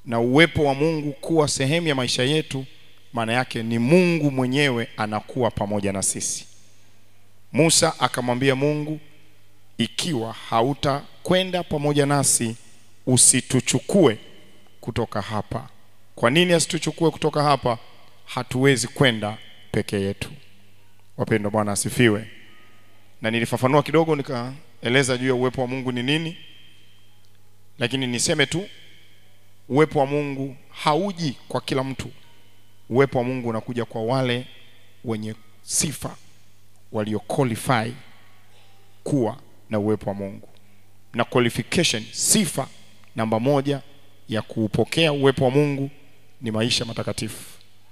na uwepo wa Mungu kuwa sehemu ya maisha yetu, maana yake ni Mungu mwenyewe anakuwa pamoja na sisi. Musa akamwambia Mungu, ikiwa hautakwenda pamoja nasi, usituchukue kutoka hapa. Kwa nini asituchukue kutoka hapa? Hatuwezi kwenda peke yetu. Wapendwa, Bwana asifiwe. Na nilifafanua kidogo, nikaeleza juu ya uwepo wa Mungu ni nini, lakini niseme tu uwepo wa Mungu hauji kwa kila mtu. Uwepo wa Mungu unakuja kwa wale wenye sifa walio qualify kuwa na uwepo wa Mungu. Na qualification, sifa namba moja ya kuupokea uwepo wa Mungu ni maisha matakatifu.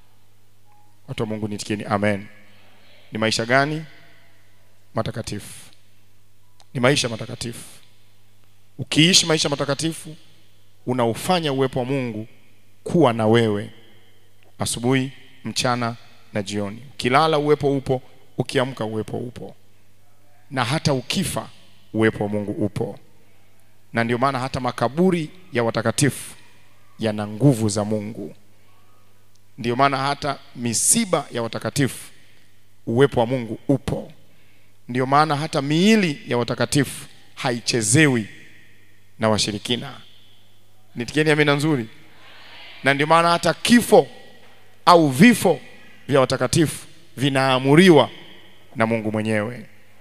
Watu wa Mungu nitikieni amen. Ni maisha gani? Matakatifu. Ni maisha matakatifu. Ukiishi maisha matakatifu, unaufanya uwepo wa Mungu kuwa na wewe asubuhi, mchana na jioni. Ukilala uwepo upo, ukiamka uwepo upo, na hata ukifa uwepo wa Mungu upo. Na ndio maana hata makaburi ya watakatifu yana nguvu za Mungu. Ndio maana hata misiba ya watakatifu uwepo wa Mungu upo. Ndio maana hata miili ya watakatifu haichezewi na washirikina. Nitikieni amina nzuri. Na ndio maana hata kifo au vifo vya watakatifu vinaamuriwa na Mungu mwenyewe.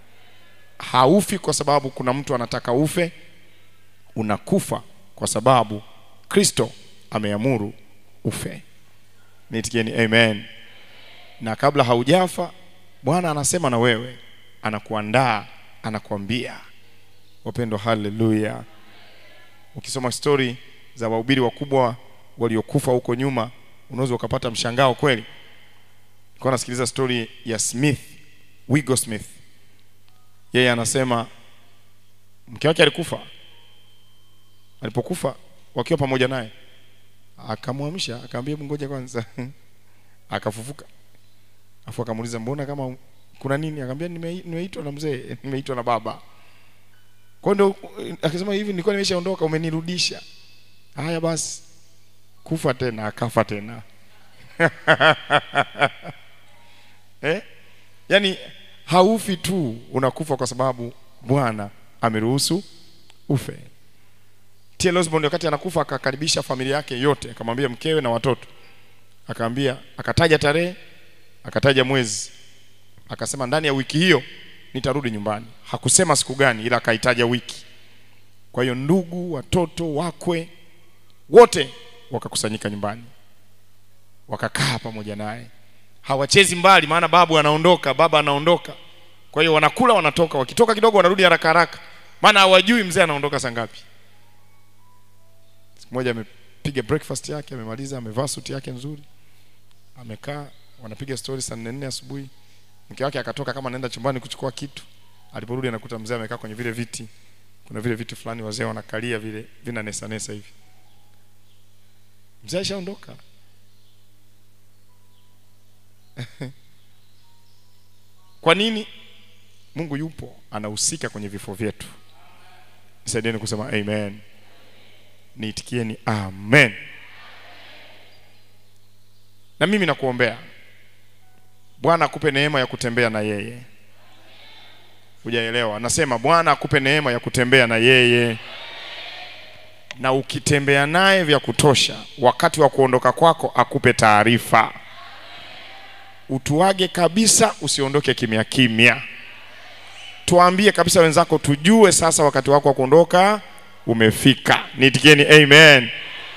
Haufi kwa sababu kuna mtu anataka ufe, unakufa kwa sababu Kristo ameamuru ufe. Nitikieni amen. Na kabla haujafa, Bwana anasema na wewe, anakuandaa, anakuambia. Wapendwa, haleluya! Ukisoma stori za wahubiri wakubwa waliokufa huko nyuma, unaweza ukapata mshangao kweli. Nilikuwa nasikiliza stori ya Smith, Wigo Smith. Yeye anasema mke wake alikufa. Alipokufa wakiwa pamoja naye, akamwamsha akamwambia, hebu ngoja kwanza. Akafufuka, afu akamuuliza, mbona kama kuna nini? Akamwambia, "Nime- nimeitwa na mzee, nimeitwa na baba. Kwa hiyo ndio akisema hivi, nilikuwa nimeshaondoka, umenirudisha. Haya basi, kufa tena, akafa tena eh? Yaani haufi tu, unakufa kwa sababu Bwana ameruhusu ufe. T.L. Osborne wakati anakufa akakaribisha familia yake yote, akamwambia mkewe na watoto, akaambia, akataja tarehe, akataja mwezi, akasema ndani ya wiki hiyo nitarudi nyumbani. Hakusema siku gani, ila akaitaja wiki. Kwa hiyo ndugu, watoto, wakwe wote wakakusanyika nyumbani, wakakaa pamoja naye. Hawachezi mbali, maana babu anaondoka, baba anaondoka. Kwa hiyo wanakula, wanatoka, wakitoka kidogo wanarudi haraka haraka, maana hawajui mzee anaondoka saa ngapi. Siku moja amepiga breakfast yake, amemaliza, amevaa suti yake nzuri, amekaa, wanapiga story saa nne nne asubuhi. Mke wake akatoka kama anaenda chumbani kuchukua kitu, aliporudi anakuta mzee amekaa kwenye vile viti, kuna vile viti fulani wazee wanakalia vile vina nesa nesa hivi. Mzee ashaondoka. Kwa nini? Mungu yupo, anahusika kwenye vifo vyetu. Nisaidieni kusema amen. Niitikieni amen. Na mimi nakuombea Bwana akupe neema ya kutembea na yeye. Hujaelewa? Nasema Bwana akupe neema ya kutembea na yeye, na ukitembea naye vya kutosha, wakati wa kuondoka kwako akupe taarifa, utuage kabisa, usiondoke kimya kimya. Tuambie kabisa wenzako, tujue sasa wakati wako wa kuondoka umefika. Niitikieni amen.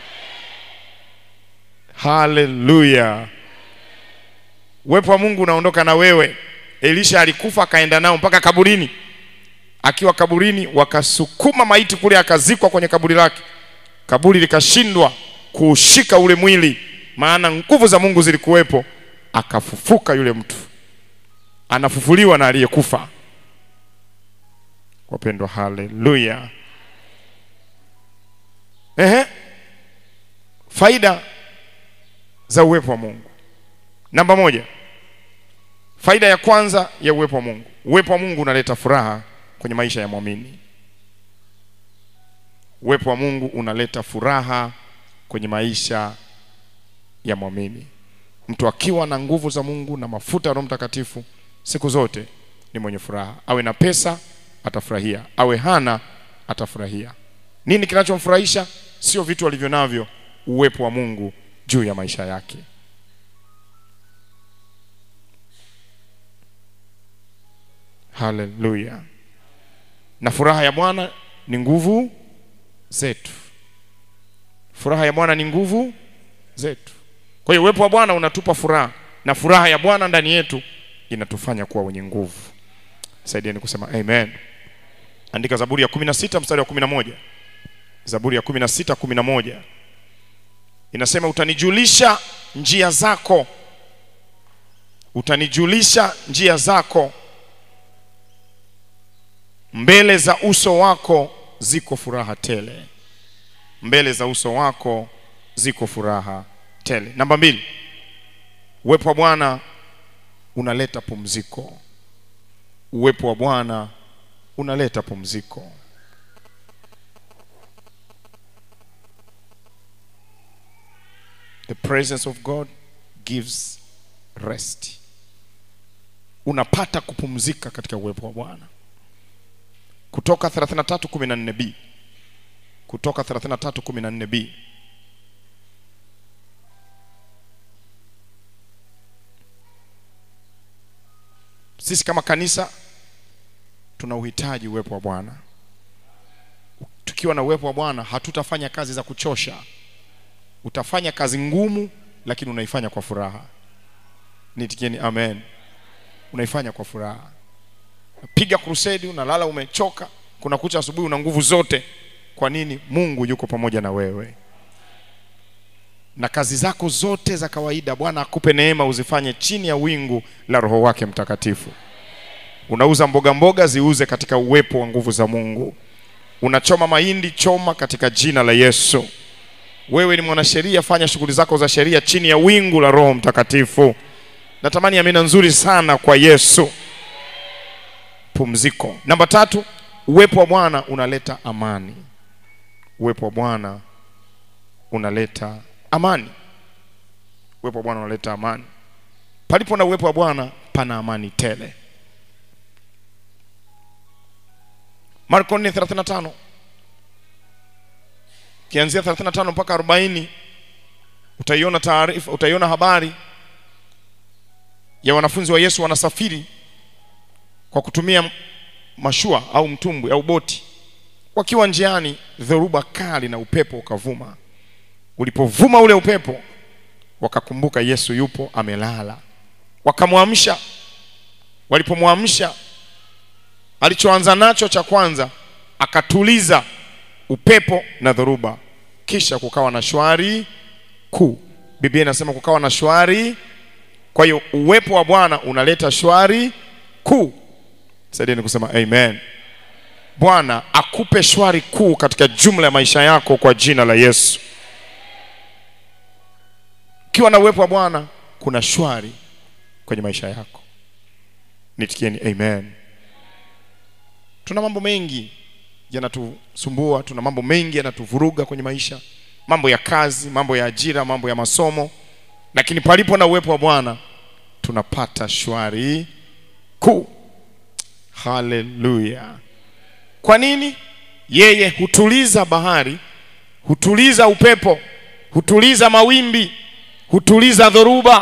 Haleluya. Uwepo wa Mungu unaondoka na wewe. Elisha alikufa akaenda nao mpaka kaburini. Akiwa kaburini, wakasukuma maiti kule, akazikwa kwenye kaburi lake. Kaburi likashindwa kuushika ule mwili, maana nguvu za Mungu zilikuwepo. Akafufuka yule mtu, anafufuliwa na aliyekufa. Wapendwa, haleluya. Ehe, faida za uwepo wa Mungu. Namba moja, faida ya kwanza ya uwepo wa Mungu, uwepo wa Mungu unaleta furaha kwenye maisha ya mwamini. Uwepo wa Mungu unaleta furaha kwenye maisha ya mwamini. Mtu akiwa na nguvu za Mungu na mafuta ya Roho Mtakatifu siku zote ni mwenye furaha. Awe na pesa atafurahia, awe hana atafurahia. Nini kinachomfurahisha? Sio vitu alivyo navyo, uwepo wa Mungu juu ya maisha yake. Haleluya! Na furaha ya Bwana ni nguvu zetu. Furaha ya Bwana ni nguvu zetu. Kwa hiyo uwepo wa Bwana unatupa furaha na furaha ya Bwana ndani yetu inatufanya kuwa wenye nguvu. Saidieni kusema amen. Andika Zaburi ya 16 mstari wa 11. Zaburi ya 16 11 inasema, utanijulisha njia zako, utanijulisha njia zako, mbele za uso wako ziko furaha tele, mbele za uso wako ziko furaha tele. Namba mbili, uwepo wa Bwana unaleta pumziko. Uwepo wa Bwana unaleta pumziko. The presence of God gives rest. Unapata kupumzika katika uwepo wa Bwana. Kutoka 33:14b. Kutoka 33:14b. Sisi kama kanisa tuna uhitaji uwepo wa Bwana. Tukiwa na uwepo wa Bwana hatutafanya kazi za kuchosha. Utafanya kazi ngumu, lakini unaifanya kwa furaha. Nitikieni amen. Unaifanya kwa furaha. Piga crusade, unalala umechoka, kuna kucha asubuhi, una nguvu zote. Kwa nini? Mungu yuko pamoja na wewe, na kazi zako zote za kawaida Bwana akupe neema uzifanye chini ya wingu la Roho wake Mtakatifu. Unauza mboga mboga, ziuze katika uwepo wa nguvu za Mungu. Unachoma mahindi, choma katika jina la Yesu. Wewe ni mwanasheria, fanya shughuli zako za sheria chini ya wingu la Roho Mtakatifu. Natamani amina nzuri sana kwa Yesu. Pumziko. Namba tatu, uwepo wa Bwana unaleta amani. Uwepo wa Bwana unaleta amani. Uwepo wa Bwana unaleta amani. Palipo na uwepo wa Bwana pana amani tele. Marko 4:35 kianzia 35 mpaka 40 utaiona taarifa, utaiona habari ya wanafunzi wa Yesu wanasafiri kwa kutumia mashua au mtumbwi au boti. Wakiwa njiani, dhoruba kali na upepo ukavuma. Ulipovuma ule upepo, wakakumbuka Yesu yupo amelala, wakamwamsha. Walipomwamsha, alichoanza nacho cha kwanza, akatuliza upepo na dhoruba, kisha kukawa na shwari kuu. Biblia inasema kukawa na shwari. Kwa hiyo uwepo wa Bwana unaleta shwari kuu. Saidieni kusema amen. Bwana akupe shwari kuu katika jumla ya maisha yako kwa jina la Yesu. Ukiwa na uwepo wa Bwana kuna shwari kwenye maisha yako. Nitikieni amen. Tuna mambo mengi yanatusumbua, tuna mambo mengi yanatuvuruga kwenye maisha, mambo ya kazi, mambo ya ajira, mambo ya masomo, lakini palipo na uwepo wa Bwana tunapata shwari kuu. Haleluya! Kwa nini? Yeye hutuliza bahari, hutuliza upepo, hutuliza mawimbi, hutuliza dhoruba.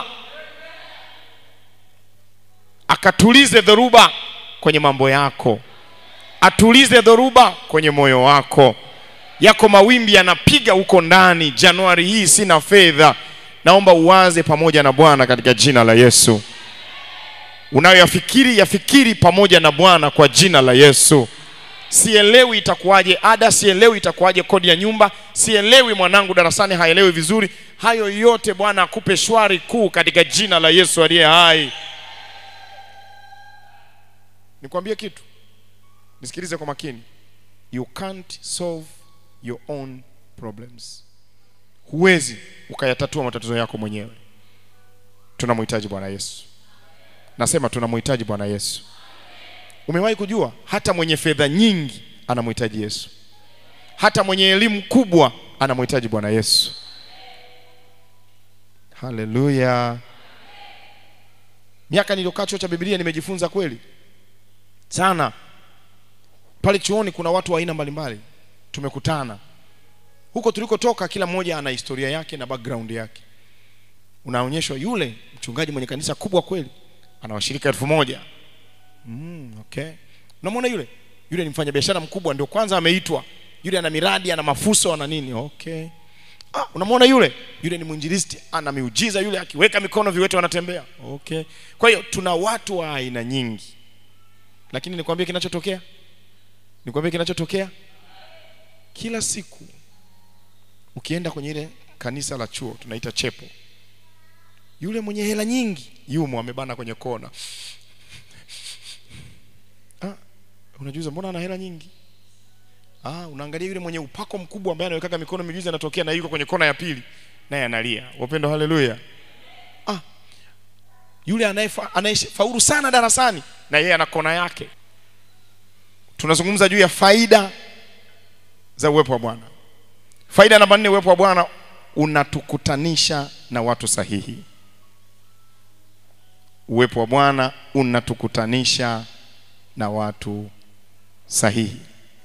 Akatulize dhoruba kwenye mambo yako, atulize dhoruba kwenye moyo wako. Yako mawimbi yanapiga huko ndani. Januari hii sina fedha, naomba uwaze pamoja na Bwana katika jina la Yesu. Unayoyafikiri yafikiri pamoja na Bwana kwa jina la Yesu. Sielewi itakuwaje ada, sielewi itakuwaje kodi ya nyumba, sielewi mwanangu darasani haelewi vizuri. Hayo yote Bwana akupe shwari kuu katika jina la Yesu aliye hai. Nikwambie kitu, nisikilize kwa makini. You can't solve your own problems. Huwezi ukayatatua matatizo yako mwenyewe. Tunamhitaji Bwana Yesu. Nasema tunamhitaji Bwana Yesu. Umewahi kujua hata mwenye fedha nyingi anamhitaji Yesu, hata mwenye elimu kubwa anamhitaji Bwana Yesu, haleluya miaka niliyokaa chuo cha bibilia nimejifunza kweli sana pale chuoni kuna watu wa aina mbalimbali tumekutana huko tulikotoka kila mmoja ana historia yake na background yake unaonyeshwa yule mchungaji mwenye kanisa kubwa kweli ana washirika elfu moja mm, okay unamwona yule yule ni mfanyabiashara mkubwa ndio kwanza ameitwa yule ana miradi ana mafuso ana nini okay ah, unamwona yule yule ni mwinjilisti ana miujiza yule akiweka mikono viwete wanatembea okay kwa hiyo tuna watu wa aina nyingi lakini nikwambie kinachotokea nikwambie kinachotokea kila siku ukienda kwenye ile kanisa la chuo tunaita chepo yule mwenye hela nyingi yumo amebana kwenye kona ah, unajuza mbona ana hela nyingi ah, unaangalia yule mwenye upako mkubwa ambaye anawekaga mikono mijuzi anatokea na yuko kwenye kona ya pili naye analia wapendo haleluya ah, yule anayefa- anayefaulu sana darasani na yeye ana kona yake tunazungumza juu ya faida za uwepo wa bwana faida namba nne uwepo wa bwana unatukutanisha na watu sahihi uwepo wa bwana unatukutanisha na watu sahihi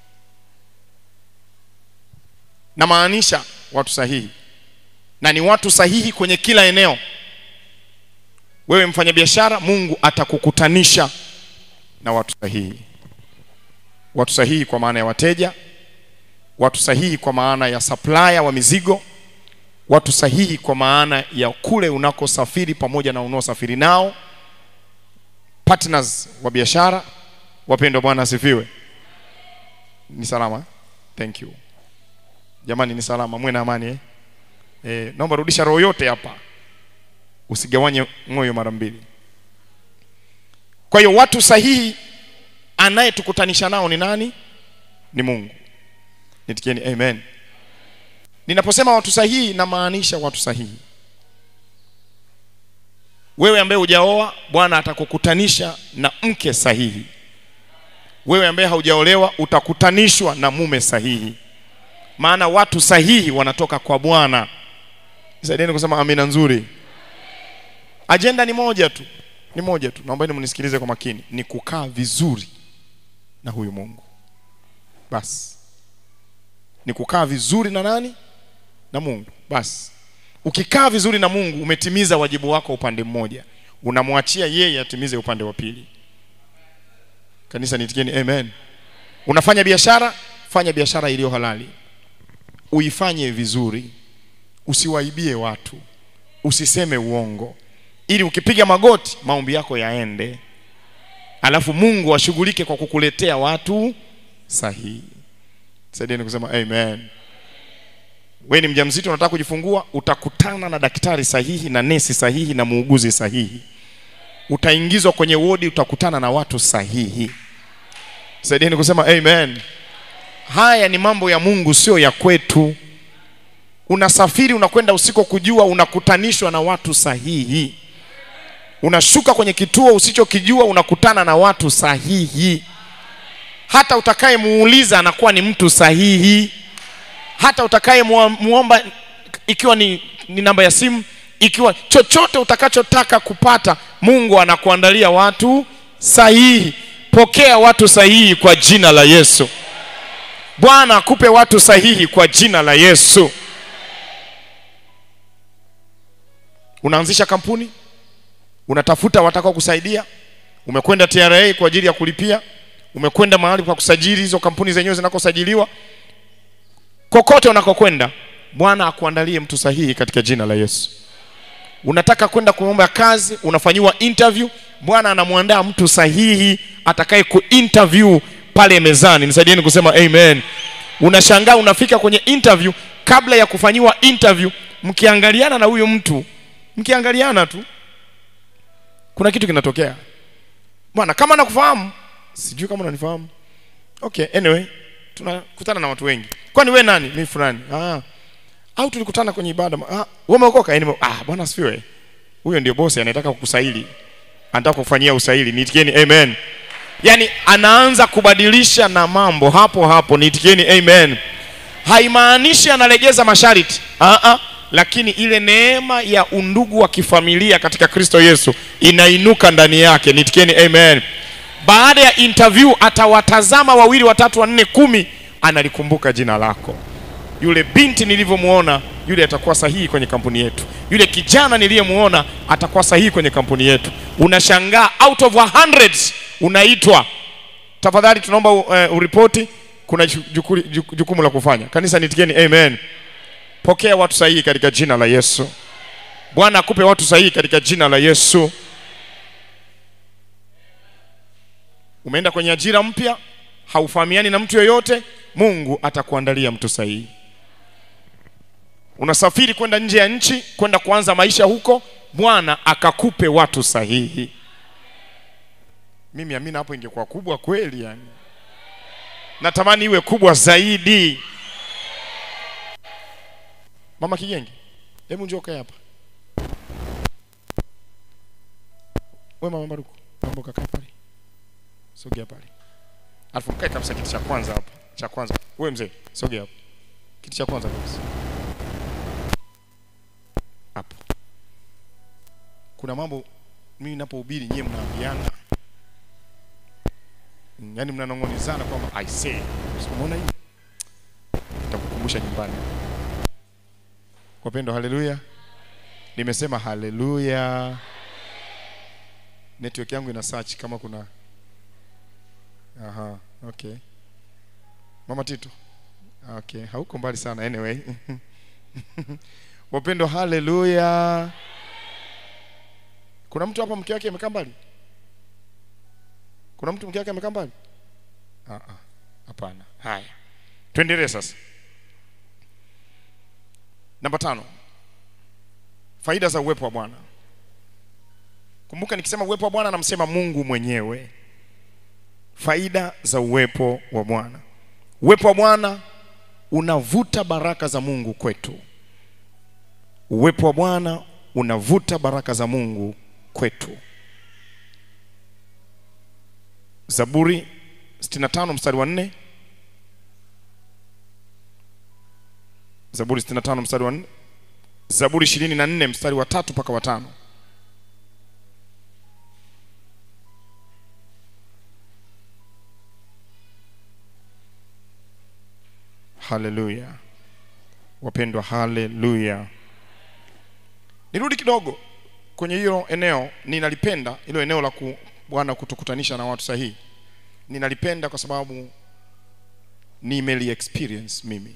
namaanisha watu sahihi na ni watu sahihi kwenye kila eneo wewe mfanyabiashara mungu atakukutanisha na watu sahihi watu sahihi kwa maana ya wateja watu sahihi kwa maana ya supplier wa mizigo watu sahihi kwa maana ya kule unakosafiri pamoja na unaosafiri nao partners wa biashara wapendwa bwana asifiwe ni salama eh? thank you jamani ni salama mwe na amani eh? Eh, naomba rudisha roho yote hapa usigawanye moyo mara mbili kwa hiyo watu sahihi anayetukutanisha nao ni nani ni mungu nitikieni amen ninaposema watu sahihi namaanisha watu sahihi wewe ambaye hujaoa bwana atakukutanisha na mke sahihi wewe ambaye haujaolewa utakutanishwa na mume sahihi maana watu sahihi wanatoka kwa bwana saidieni kusema amina nzuri ajenda ni moja tu ni moja tu naombeni mnisikilize kwa makini ni kukaa vizuri na huyu mungu basi ni kukaa vizuri na nani na mungu basi ukikaa vizuri na mungu umetimiza wajibu wako upande mmoja unamwachia yeye atimize upande wa pili kanisa nitikieni amen unafanya biashara fanya biashara iliyo halali uifanye vizuri usiwaibie watu usiseme uongo ili ukipiga magoti maombi yako yaende alafu mungu ashughulike kwa kukuletea watu sahihi saidieni kusema amen we ni mjamzito unataka kujifungua utakutana na daktari sahihi na nesi sahihi na muuguzi sahihi utaingizwa kwenye wodi utakutana na watu sahihi saidieni kusema amen haya ni mambo ya mungu sio ya kwetu unasafiri unakwenda usiko kujua unakutanishwa na watu sahihi unashuka kwenye kituo usichokijua unakutana na watu sahihi hata utakayemuuliza anakuwa ni mtu sahihi hata utakayemuomba ikiwa ni, ni namba ya simu ikiwa chochote utakachotaka kupata mungu anakuandalia watu sahihi pokea watu sahihi kwa jina la yesu bwana akupe watu sahihi kwa jina la yesu unaanzisha kampuni unatafuta watakao kusaidia umekwenda tra kwa ajili ya kulipia umekwenda mahali pa kusajili hizo kampuni zenyewe zinakosajiliwa kokote unakokwenda bwana akuandalie mtu sahihi katika jina la yesu unataka kwenda kuomba kazi unafanyiwa interview bwana anamwandaa mtu sahihi atakaye kuinterview pale mezani nisaidieni kusema amen unashangaa unafika kwenye interview kabla ya kufanyiwa interview mkiangaliana na huyo mtu mkiangaliana tu kuna kitu kinatokea bwana kama nakufahamu sijui kama unanifahamu okay anyway tunakutana na watu wengi kwani we nani mi fulani ah. au tulikutana kwenye ibada ah, wewe umeokoka yani ah bwana asifiwe huyo ndio bosi anataka kukusaili anataka kufanyia usaili niitikieni amen yani anaanza kubadilisha na mambo hapo hapo niitikieni amen haimaanishi analegeza masharti ah, ah. lakini ile neema ya undugu wa kifamilia katika kristo yesu inainuka ndani yake nitikieni amen baada ya interview atawatazama wawili watatu wanne kumi analikumbuka jina lako yule binti nilivyomwona yule atakuwa sahihi kwenye kampuni yetu yule kijana niliyemwona atakuwa sahihi kwenye kampuni yetu unashangaa out of a hundreds unaitwa tafadhali tunaomba uh, uripoti kuna ju- jukuli- ju- jukumu la kufanya kanisa nitikieni amen pokea watu sahihi katika jina la yesu bwana akupe watu sahihi katika jina la yesu umeenda kwenye ajira mpya haufahamiani na mtu yoyote mungu atakuandalia mtu sahihi unasafiri kwenda nje ya nchi kwenda kuanza maisha huko bwana akakupe watu sahihi mimi amina hapo ingekuwa kubwa kweli yani natamani iwe kubwa zaidi mama kigenge hebu njoo kae hapa we mama maruku naomba ukakae pale sogea pale alafu mkae kabisa kiti cha kwanza hapa cha kwanza we mzee sogea hapa kiti cha kwanza kabisa hapo kuna mambo mimi napohubiri nyie mnaambiana Mm, yaani mnanong'onezana kwamba i say umeona hii nitakukumbusha nyumbani wapendo haleluya nimesema haleluya network yangu ina search kama kuna aha okay mama tito okay hauko mbali sana anyway wapendo haleluya kuna mtu hapa mke wake amekaa mbali kuna mtu mke wake amekaa mbali Ah, ah, hapana haya tuendelee sasa namba tano faida za uwepo wa bwana kumbuka nikisema uwepo wa bwana namsema mungu mwenyewe faida za uwepo wa bwana uwepo wa bwana unavuta baraka za mungu kwetu uwepo wa bwana unavuta baraka za mungu kwetu zaburi 65 mstari wa 4 zaburi 65 mstari wa 4 zaburi 24 mstari wa tatu mpaka wa tano haleluya wapendwa haleluya nirudi kidogo kwenye hilo eneo ninalipenda hilo eneo la ku, bwana kutukutanisha na watu sahihi ninalipenda kwa sababu nimeli experience mimi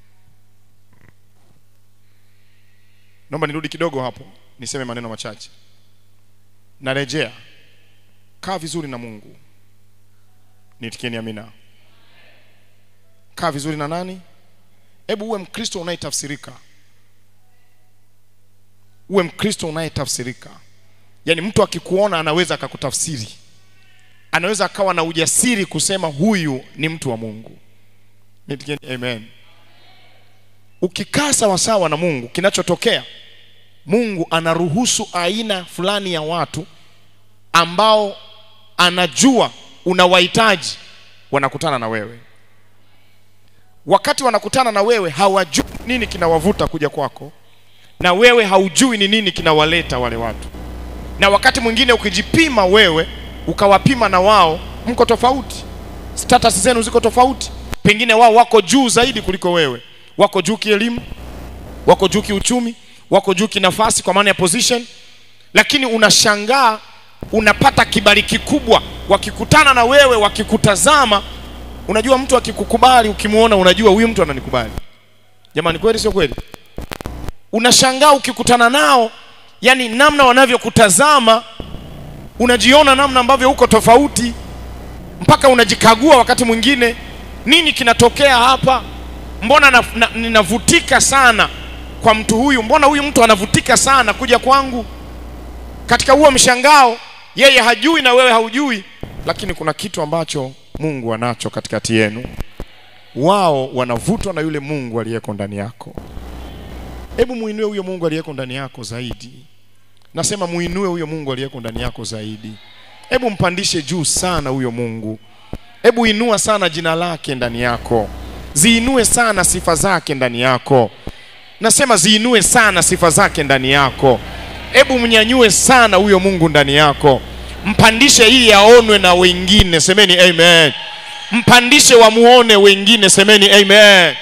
naomba nirudi kidogo hapo niseme maneno machache narejea kaa vizuri na mungu nitikieni amina kaa vizuri na nani hebu uwe mkristo unayetafsirika uwe mkristo unayetafsirika yaani mtu akikuona anaweza akakutafsiri anaweza akawa na ujasiri kusema huyu ni mtu wa mungu Nitikieni amen ukikaa sawasawa na mungu kinachotokea mungu anaruhusu aina fulani ya watu ambao anajua unawahitaji wanakutana na wewe wakati wanakutana na wewe hawajui nini kinawavuta kuja kwako na wewe haujui ni nini kinawaleta wale watu na wakati mwingine ukijipima wewe ukawapima na wao mko tofauti status zenu ziko tofauti pengine wao wako juu zaidi kuliko wewe wako juu kielimu wako juu kiuchumi wako juu kinafasi kwa maana ya position lakini unashangaa unapata kibali kikubwa wakikutana na wewe wakikutazama unajua mtu akikukubali ukimwona unajua huyu mtu ananikubali jamani kweli sio kweli unashangaa ukikutana nao yani namna wanavyokutazama unajiona namna ambavyo uko tofauti mpaka unajikagua wakati mwingine nini kinatokea hapa mbona na, na, ninavutika sana kwa mtu huyu mbona huyu mtu anavutika sana kuja kwangu katika huo mshangao yeye hajui na wewe haujui lakini kuna kitu ambacho mungu anacho katikati yenu wao wanavutwa na yule mungu aliyeko ndani yako hebu muinue huyo mungu aliyeko ndani yako zaidi nasema muinue huyo mungu aliyeko ndani yako zaidi hebu mpandishe juu sana huyo mungu hebu inua sana jina lake ndani yako ziinue sana sifa zake ndani yako nasema ziinue sana sifa zake ndani yako hebu mnyanyue sana huyo mungu ndani yako mpandishe ili aonwe na wengine semeni amen mpandishe wamuone wengine semeni amen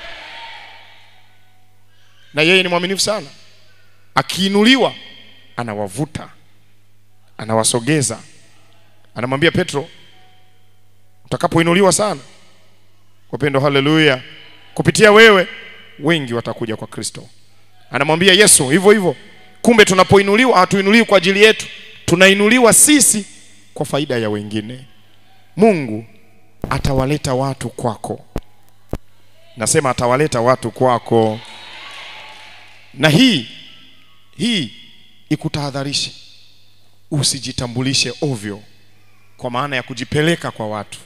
na yeye ni mwaminifu sana akiinuliwa anawavuta anawasogeza anamwambia petro utakapoinuliwa sana wapendo haleluya kupitia wewe wengi watakuja kwa kristo anamwambia yesu hivyo hivyo kumbe tunapoinuliwa hatuinuliwi kwa ajili yetu tunainuliwa sisi kwa faida ya wengine mungu atawaleta watu kwako nasema atawaleta watu kwako na hii hii ikutahadharishe usijitambulishe ovyo kwa maana ya kujipeleka kwa watu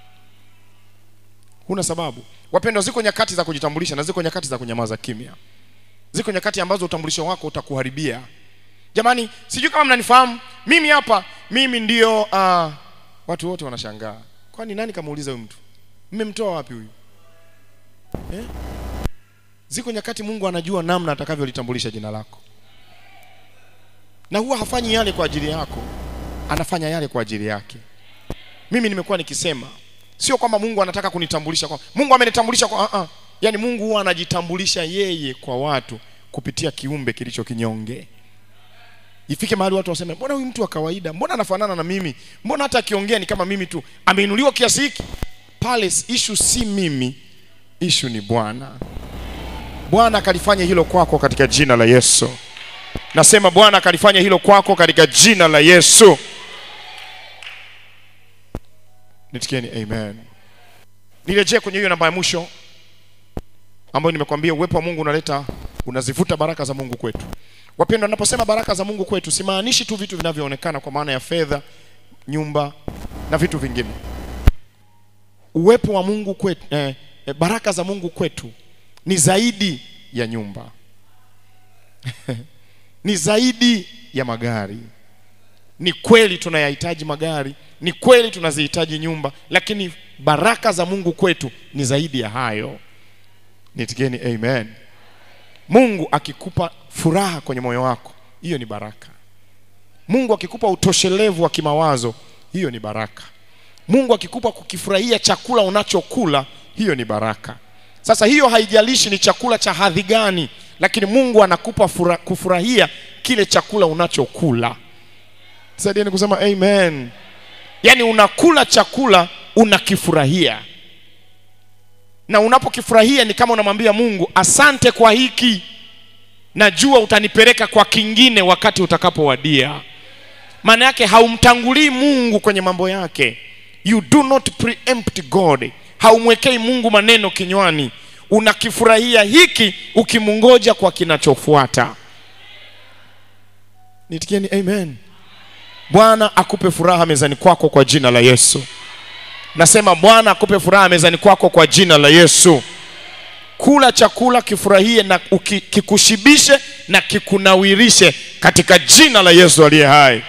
huna sababu wapendwa ziko nyakati za kujitambulisha na ziko nyakati za kunyamaza kimya ziko nyakati ambazo utambulisho wako utakuharibia jamani sijui kama mnanifahamu mimi hapa mimi ndio uh, watu wote wanashangaa kwani nani kamuuliza huyu mtu mmemtoa wapi huyu eh? ziko nyakati mungu anajua namna atakavyolitambulisha jina lako na huwa hafanyi yale kwa ajili yako anafanya yale kwa ajili yake mimi nimekuwa nikisema sio kwamba mungu anataka kunitambulisha kwa mungu amenitambulisha kwa uh-uh. yaani mungu huwa anajitambulisha yeye kwa watu kupitia kiumbe kilicho kinyonge ifike mahali watu waseme mbona huyu mtu wa kawaida mbona anafanana na mimi mbona hata akiongea ni kama mimi tu ameinuliwa kiasi hiki pale ishu si mimi ishu ni bwana bwana akalifanya hilo kwako katika jina la yesu nasema bwana akalifanya hilo kwako katika jina la yesu nitikieni amen nirejee kwenye hiyo namba ya mwisho ambayo nimekwambia uwepo wa mungu unaleta unazivuta baraka za mungu kwetu wapendwa naposema baraka za mungu kwetu simaanishi tu vitu vinavyoonekana kwa maana ya fedha nyumba na vitu vingine uwepo wa mungu kwetu eh, eh, baraka za mungu kwetu ni zaidi ya nyumba ni zaidi ya magari ni kweli tunayahitaji magari ni kweli tunazihitaji nyumba lakini baraka za mungu kwetu ni zaidi ya hayo nitikeni amen mungu akikupa furaha kwenye moyo wako hiyo ni baraka mungu akikupa utoshelevu wa kimawazo hiyo ni baraka mungu akikupa kukifurahia chakula unachokula hiyo ni baraka sasa hiyo haijalishi ni chakula cha hadhi gani lakini mungu anakupa fura, kufurahia kile chakula unachokula saidieni kusema amen yaani unakula chakula unakifurahia na unapokifurahia ni kama unamwambia mungu asante kwa hiki najua utanipeleka kwa kingine wakati utakapowadia maana yake haumtangulii mungu kwenye mambo yake you do not preempt god haumwekei mungu maneno kinywani unakifurahia hiki ukimungoja kwa kinachofuata nitikieni amen bwana akupe furaha mezani kwako kwa jina la yesu nasema bwana akupe furaha mezani kwako kwa jina la yesu kula chakula kifurahie na uki, kikushibishe na kikunawirishe katika jina la yesu aliye hai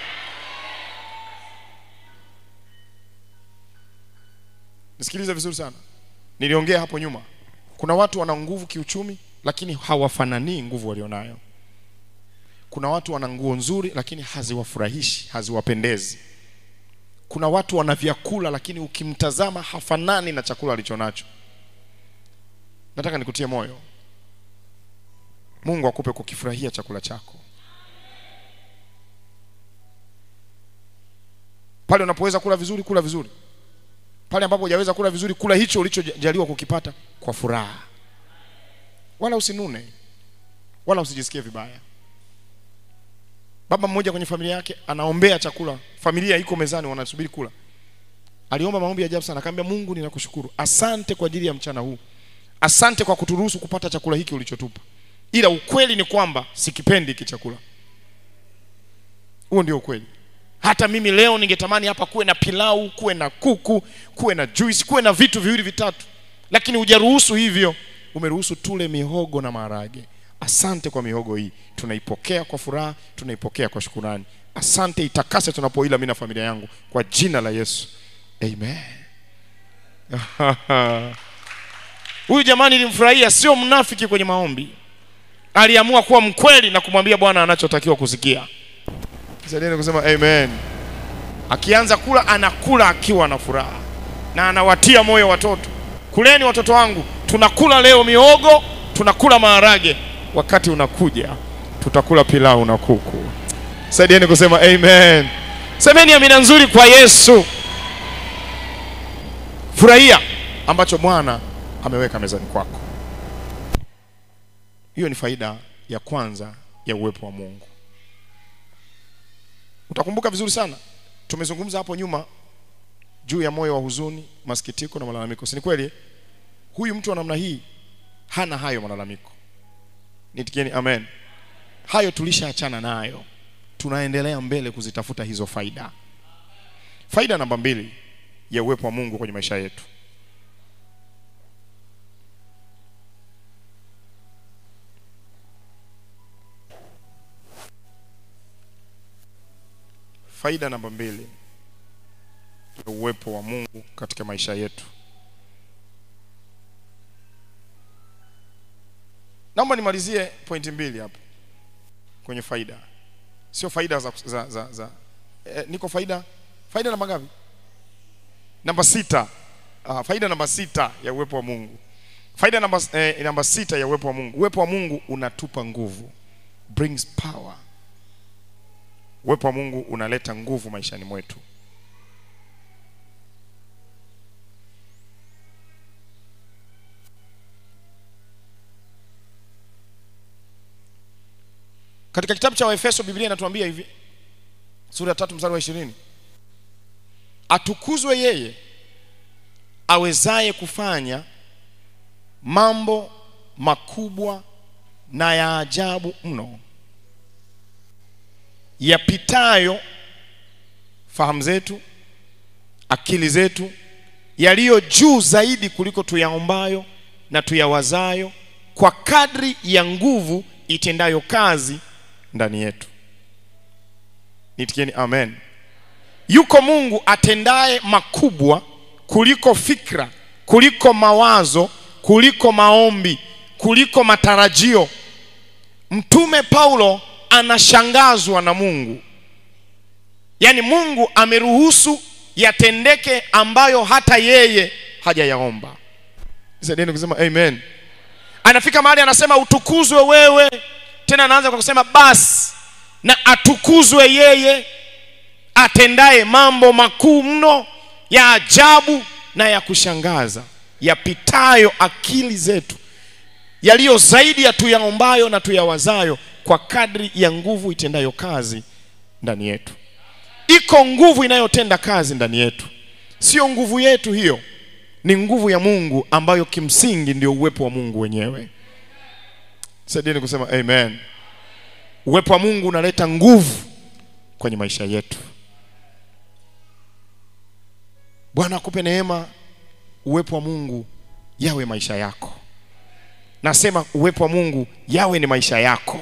nisikilize vizuri sana niliongea hapo nyuma kuna watu wana nguvu kiuchumi lakini hawafananii nguvu walionayo kuna watu wana nguo nzuri lakini haziwafurahishi haziwapendezi kuna watu wana vyakula lakini ukimtazama hafanani na chakula alichonacho nataka nikutie moyo mungu akupe kukifurahia chakula chako pale unapoweza kula vizuri kula vizuri pale ambapo hujaweza kula vizuri kula hicho ulichojaliwa kukipata kwa furaha wala usinune wala usijisikie vibaya baba mmoja kwenye familia yake anaombea chakula familia iko mezani wanasubiri kula aliomba maombi ya ajabu sana akamwambia mungu ninakushukuru asante kwa ajili ya mchana huu asante kwa kuturuhusu kupata chakula hiki ulichotupa ila ukweli ni kwamba sikipendi hiki chakula huo ndio ukweli hata mimi leo ningetamani hapa kuwe na pilau kuwe na kuku kuwe na juice kuwe na vitu viwili vitatu lakini hujaruhusu hivyo umeruhusu tule mihogo na maharage asante kwa mihogo hii tunaipokea kwa furaha tunaipokea kwa shukurani asante itakase tunapoila mi na familia yangu kwa jina la yesu amen huyu jamani nilimfurahia sio mnafiki kwenye maombi aliamua kuwa mkweli na kumwambia bwana anachotakiwa kusikia saidieni kusema amen akianza kula anakula akiwa na furaha na anawatia moyo watoto kuleni watoto wangu tunakula leo miogo tunakula maharage wakati unakuja tutakula pilau na kuku saidieni kusema amen semeni amina nzuri kwa yesu furahia ambacho bwana ameweka mezani kwako hiyo ni faida ya kwanza ya uwepo wa mungu utakumbuka vizuri sana tumezungumza hapo nyuma juu ya moyo wa huzuni masikitiko na malalamiko si ni kweli huyu mtu wa namna hii hana hayo malalamiko nitikieni amen hayo tulishaachana nayo tunaendelea mbele kuzitafuta hizo faida faida namba mbili ya uwepo wa mungu kwenye maisha yetu faida namba mbili ya uwepo wa mungu katika maisha yetu naomba nimalizie pointi mbili hapo kwenye faida sio faida za, za, za, za eh, niko faida faida namba ngapi namba sita ah, faida namba sita ya uwepo wa mungu faida namba, eh, namba sita ya uwepo wa mungu uwepo wa mungu unatupa nguvu brings power uwepo wa mungu unaleta nguvu maishani mwetu katika kitabu cha waefeso biblia inatuambia hivi sura ya tatu mstari wa ishirini atukuzwe yeye awezaye kufanya mambo makubwa na ya ajabu mno yapitayo fahamu zetu akili zetu yaliyo juu zaidi kuliko tuyaombayo na tuyawazayo kwa kadri ya nguvu itendayo kazi ndani yetu nitikieni amen yuko mungu atendaye makubwa kuliko fikra kuliko mawazo kuliko maombi kuliko matarajio mtume paulo anashangazwa na mungu yaani mungu ameruhusu yatendeke ambayo hata yeye hajayaomba saidieni kusema amen anafika mahali anasema utukuzwe wewe tena anaanza kwa kusema basi na atukuzwe yeye atendaye mambo makuu mno ya ajabu na ya kushangaza yapitayo akili zetu yaliyo zaidi ya tuyaombayo na tuyawazayo kwa kadri ya nguvu itendayo kazi ndani yetu iko nguvu inayotenda kazi ndani yetu sio nguvu yetu hiyo ni nguvu ya mungu ambayo kimsingi ndio uwepo wa mungu wenyewe saidieni kusema amen uwepo wa mungu unaleta nguvu kwenye maisha yetu bwana akupe neema uwepo wa mungu yawe maisha yako nasema uwepo wa mungu yawe ni maisha yako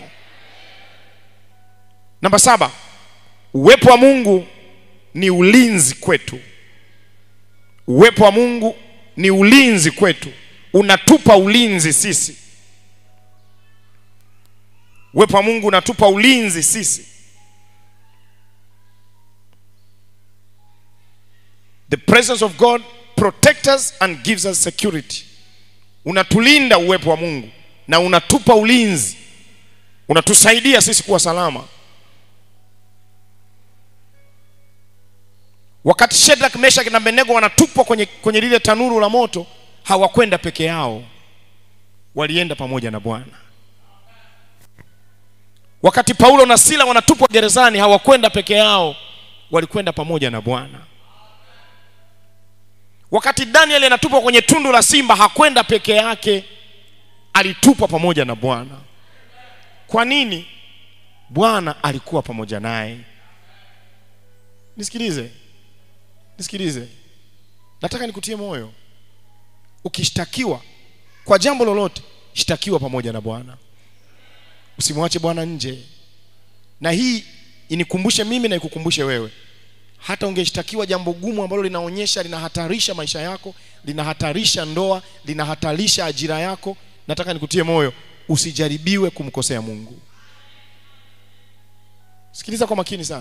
namba saba uwepo wa mungu ni ulinzi kwetu uwepo wa mungu ni ulinzi kwetu unatupa ulinzi sisi uwepo wa mungu unatupa ulinzi sisi the presence of god protects us and gives us security unatulinda uwepo wa mungu na unatupa ulinzi unatusaidia sisi kuwa salama wakati shedrak meshak na abednego wanatupwa kwenye, kwenye lile tanuru la moto hawakwenda peke yao walienda pamoja na bwana wakati paulo na sila wanatupwa gerezani hawakwenda peke yao walikwenda pamoja na bwana wakati danieli anatupwa kwenye tundu la simba hakwenda peke yake alitupwa pamoja na bwana kwa nini bwana alikuwa pamoja naye nisikilize nisikilize nataka nikutie moyo ukishtakiwa kwa jambo lolote shtakiwa pamoja na bwana usimwache bwana nje na hii inikumbushe mimi na ikukumbushe wewe hata ungeshtakiwa jambo gumu ambalo linaonyesha linahatarisha maisha yako linahatarisha ndoa linahatarisha ajira yako nataka nikutie moyo usijaribiwe kumkosea mungu sikiliza kwa makini sana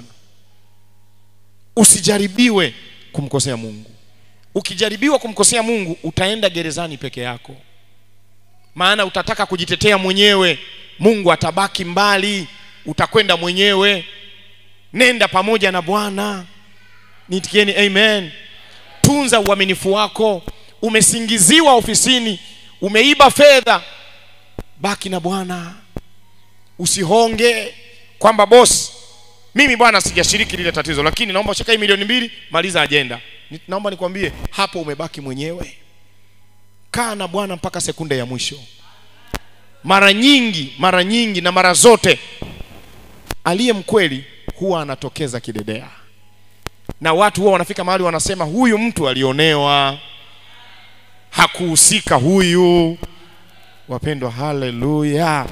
usijaribiwe kumkosea mungu ukijaribiwa kumkosea mungu utaenda gerezani peke yako maana utataka kujitetea mwenyewe mungu atabaki mbali utakwenda mwenyewe nenda pamoja na bwana nitikieni amen tunza uaminifu wako umesingiziwa ofisini umeiba fedha baki na bwana usihonge kwamba bosi mimi bwana sijashiriki lile tatizo lakini naomba shika hii milioni mbili maliza ajenda Ni- naomba nikwambie hapo umebaki mwenyewe kaa na bwana mpaka sekunde ya mwisho mara nyingi mara nyingi na mara zote aliye mkweli huwa anatokeza kidedea na watu huwa wanafika mahali wanasema huyu mtu alionewa hakuhusika huyu wapendwa haleluya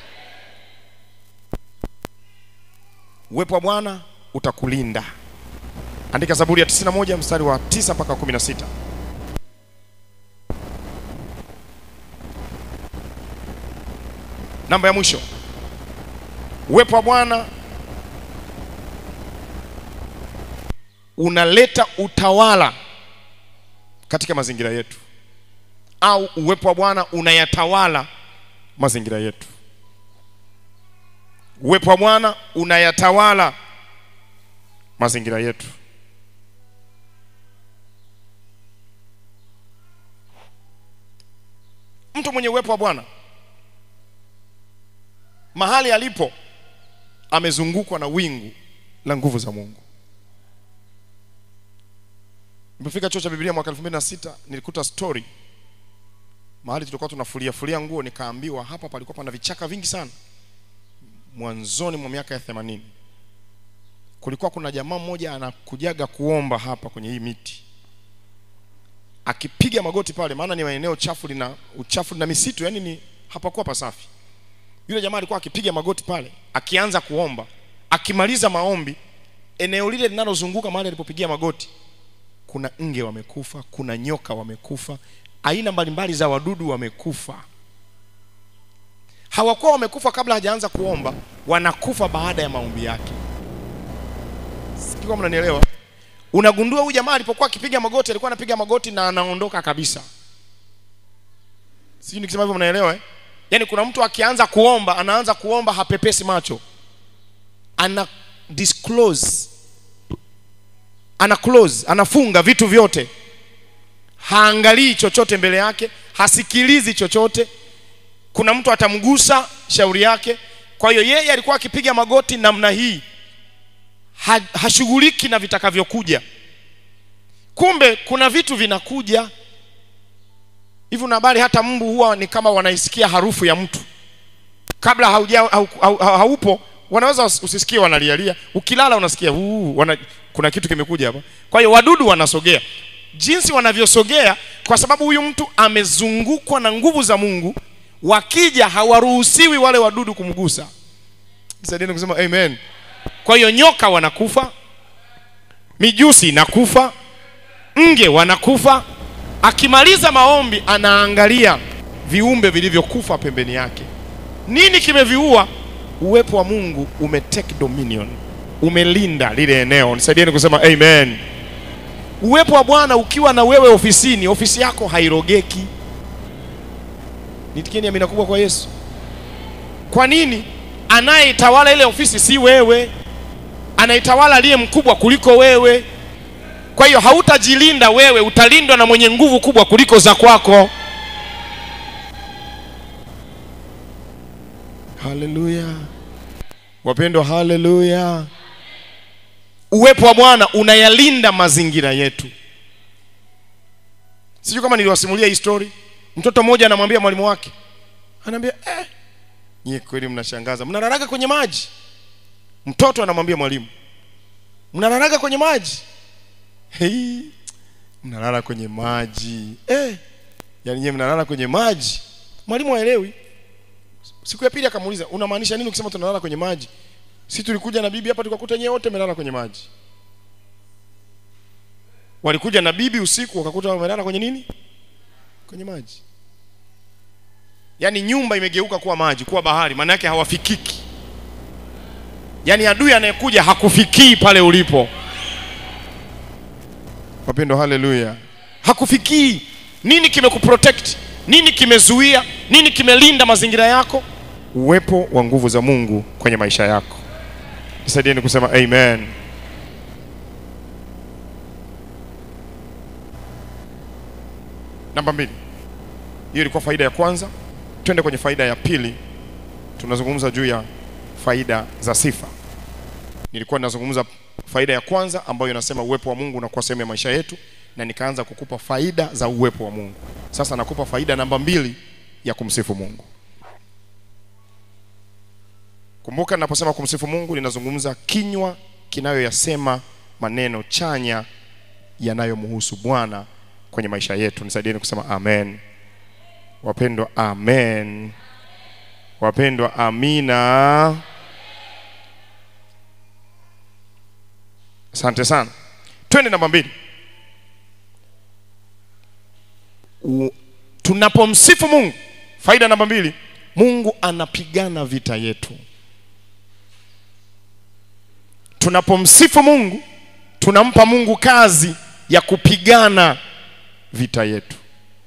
uwepo wa bwana utakulinda andika zaburi ya 91 mstari wa 9 mpaka 16 namba ya mwisho uwepo wa bwana unaleta utawala katika mazingira yetu au uwepo wa bwana unayatawala mazingira yetu uwepo wa bwana unayatawala mazingira yetu mtu mwenye uwepo wa bwana mahali alipo amezungukwa na wingu la nguvu za mungu nilipofika chuo cha biblia mwaka 2006 nilikuta story mahali tulikuwa tunafulia fulia nguo nikaambiwa hapa palikuwa pana vichaka vingi sana mwanzoni mwa miaka ya 80 kulikuwa kuna jamaa mmoja anakujaga kuomba hapa kwenye hii miti akipiga magoti pale maana ni maeneo chafu lina uchafu na misitu yani ni hapakuwa pasafi yule jamaa alikuwa akipiga magoti pale akianza kuomba akimaliza maombi eneo lile linalozunguka mahali alipopigia magoti kuna nge wamekufa kuna nyoka wamekufa aina mbalimbali za wadudu wamekufa hawakuwa wamekufa kabla hajaanza kuomba wanakufa baada ya maombi yake sijui kama mnanielewa unagundua huyu jamaa alipokuwa akipiga magoti alikuwa anapiga magoti na anaondoka kabisa sijui nikisema hivyo mnaelewa eh? yaani kuna mtu akianza kuomba anaanza kuomba hapepesi macho ana disclose ana close anafunga vitu vyote haangalii chochote mbele yake hasikilizi chochote kuna mtu atamgusa shauri yake kwa hiyo yeye alikuwa akipiga magoti namna hii ha, hashughuliki na vitakavyokuja kumbe kuna vitu vinakuja hivi una habari hata mbu huwa ni kama wanaisikia harufu ya mtu kabla hauja, hau, hau, hau, haupo wanaweza usi- usisikie wanalialia ukilala unasikia uu, wana, kuna kitu kimekuja hapa kwa hiyo wadudu wanasogea jinsi wanavyosogea kwa sababu huyu mtu amezungukwa na nguvu za mungu wakija hawaruhusiwi wale wadudu kumgusa saidieni kusema amen kwa hiyo nyoka wanakufa mijusi inakufa nge wanakufa akimaliza maombi anaangalia viumbe vilivyokufa pembeni yake nini kimeviua uwepo wa mungu umetake dominion umelinda lile eneo nisaidieni kusema amen uwepo wa bwana ukiwa na wewe ofisini ofisi yako hairogeki nitikieni amina kubwa kwa yesu kwa nini anayetawala ile ofisi si wewe anaitawala aliye mkubwa kuliko wewe kwa hiyo hautajilinda wewe utalindwa na mwenye nguvu kubwa kuliko za kwako haleluya wapendwa haleluya uwepo wa bwana unayalinda mazingira yetu sijui kama niliwasimulia hii story mtoto mmoja anamwambia mwalimu wake anaambia eh, nyie kweli mnashangaza mnalalaga kwenye maji mtoto anamwambia mwalimu mnalalaga kwenye maji Hei, mnalala kwenye maji eh, yaani nyie mnalala kwenye maji mwalimu haelewi siku ya pili akamuuliza unamaanisha nini ukisema tunalala kwenye maji si tulikuja na bibi hapa tukakuta nyewe wote mmelala kwenye maji walikuja na bibi usiku wakakuta wamelala kwenye nini kwenye maji yaani nyumba imegeuka kuwa maji kuwa bahari maana yake hawafikiki yaani adui anayekuja hakufikii pale ulipo wapendo haleluya hakufikii nini kimekuprotect nini kimezuia nini kimelinda mazingira yako uwepo wa nguvu za mungu kwenye maisha yako nisaidieni kusema amen namba mbili hiyo ilikuwa faida ya kwanza twende kwenye faida ya pili tunazungumza juu ya faida za sifa nilikuwa ninazungumza faida ya kwanza ambayo inasema uwepo wa mungu unakuwa sehemu ya maisha yetu na nikaanza kukupa faida za uwepo wa mungu sasa nakupa faida namba mbili ya kumsifu mungu kumbuka ninaposema kumsifu mungu ninazungumza kinywa kinayoyasema maneno chanya yanayomhusu bwana kwenye maisha yetu nisaidieni kusema amen wapendwa amen wapendwa amina asante sana twende namba mbili U- tunapomsifu mungu faida namba mbili mungu anapigana vita yetu tunapomsifu mungu tunampa mungu kazi ya kupigana vita yetu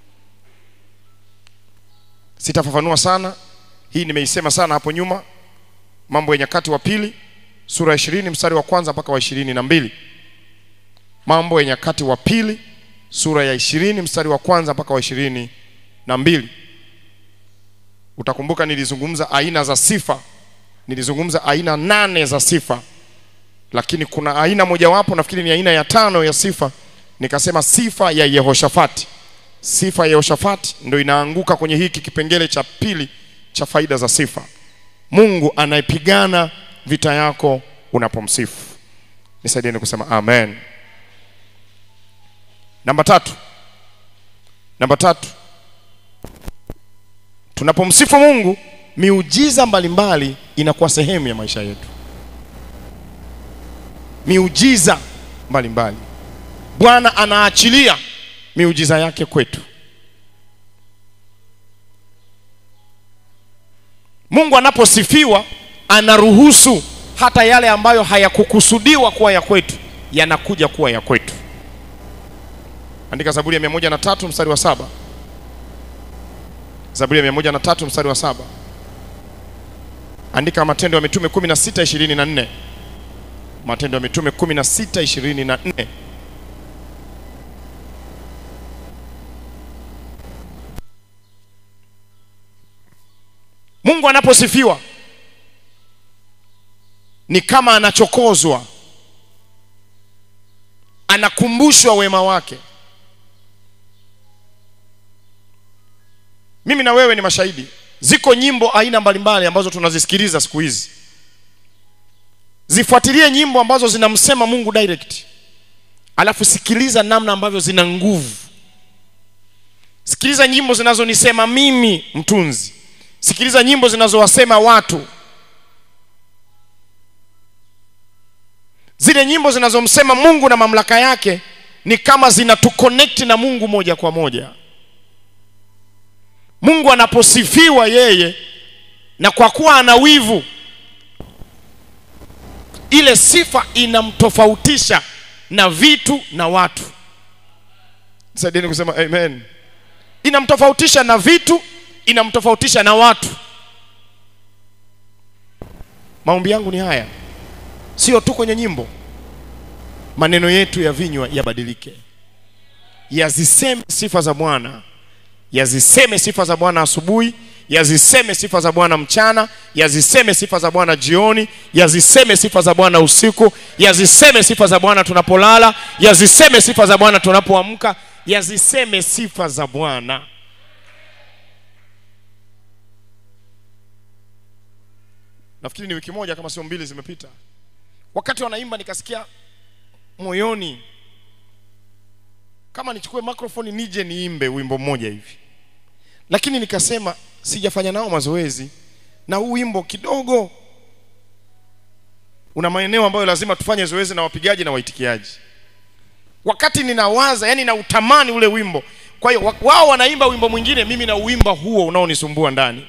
sitafafanua sana hii nimeisema sana hapo nyuma mambo ya nyakati wa pili sura ya ishirini mstari wa kwanza mpaka wa ishirini na mbili mambo ya nyakati wa pili sura ya ishirini mstari wa kwanza mpaka wa ishirini na mbili utakumbuka nilizungumza aina za sifa nilizungumza aina nane za sifa lakini kuna aina mojawapo nafikiri ni aina ya tano ya sifa nikasema sifa ya yehoshafati sifa ya yehoshafati ndo inaanguka kwenye hiki kipengele cha pili cha faida za sifa mungu anayepigana vita yako unapomsifu nisaidieni kusema amen namba tatu namba tatu tunapomsifu mungu miujiza mbalimbali inakuwa sehemu ya maisha yetu miujiza mbalimbali bwana anaachilia miujiza yake kwetu mungu anaposifiwa anaruhusu hata yale ambayo hayakukusudiwa kuwa ya kwetu yanakuja kuwa ya kwetu andika zaburi ya mia moja na tatu mstari wa saba zaburi ya mia moja na tatu mstari wa saba andika matendo ya mitume kumi na sita ishirini na nne matendo ya mitume kumi na sita ishirini na nne mungu anaposifiwa ni kama anachokozwa anakumbushwa wema wake mimi na wewe ni mashahidi ziko nyimbo aina mbalimbali ambazo tunazisikiliza siku hizi zifuatilie nyimbo ambazo zinamsema mungu direct alafu sikiliza namna ambavyo zina nguvu sikiliza nyimbo zinazonisema mimi mtunzi sikiliza nyimbo zinazowasema watu zile nyimbo zinazomsema mungu na mamlaka yake ni kama zinatuconnect na mungu moja kwa moja mungu anaposifiwa yeye na kwa kuwa ana wivu ile sifa inamtofautisha na vitu na watu saidieni kusema amen inamtofautisha na vitu inamtofautisha na watu maombi yangu ni haya sio tu kwenye nyimbo maneno yetu ya vinywa yabadilike yaziseme sifa za bwana yaziseme sifa za bwana asubuhi yaziseme sifa za bwana mchana yaziseme sifa za bwana jioni yaziseme sifa za bwana usiku yaziseme sifa za bwana tunapolala yaziseme sifa za bwana tunapoamka yaziseme sifa za bwana nafikiri ni wiki moja kama sio mbili zimepita wakati wanaimba nikasikia moyoni kama nichukue microphone nije niimbe wimbo mmoja hivi lakini nikasema sijafanya nao mazoezi na huu wimbo kidogo una maeneo ambayo lazima tufanye zoezi na wapigaji na waitikiaji wakati ninawaza yani na utamani ule wimbo kwa hiyo wa- wao wanaimba wimbo mwingine mimi na uimba huo unaonisumbua ndani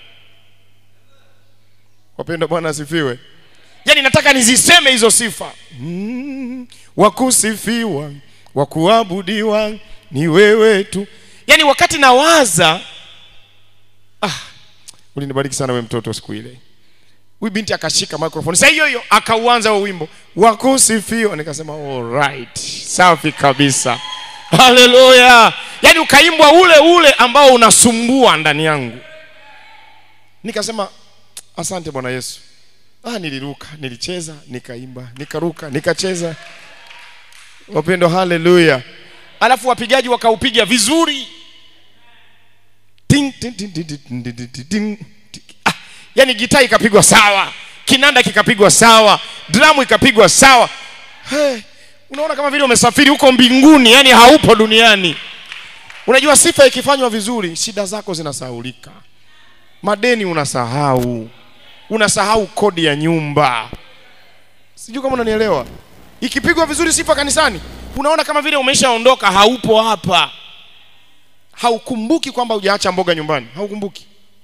wapenda bwana asifiwe yaani nataka niziseme hizo sifa mm, wakusifiwa wakuabudiwa ni wewe tu yaani wakati nawaza ah, ulinibariki sana we mtoto siku ile huyu binti akashika microphone saa hiyo hiyo akauanza huo wimbo wakusifiwa nikasema alright safi kabisa haleluya yaani ukaimbwa ule ule ambao unasumbua ndani yangu nikasema asante bwana yesu ah, niliruka nilicheza nikaimba nikaruka nikacheza wapendo haleluya alafu wapigaji wakaupiga vizuri Ting, ting, ting, ting, ting, ting, ting, ting, ting, ting. Ah, yani gitaa ikapigwa sawa kinanda kikapigwa sawa dramu ikapigwa sawa hey, unaona kama vile umesafiri huko mbinguni yani haupo duniani unajua sifa ikifanywa vizuri shida zako zinasahaulika madeni unasahau unasahau kodi ya nyumba sijui kama unanielewa ikipigwa vizuri sifa kanisani unaona kama vile umeshaondoka haupo hapa haukumbuki kwamba hujaacha mboga nyumbani haukumbuki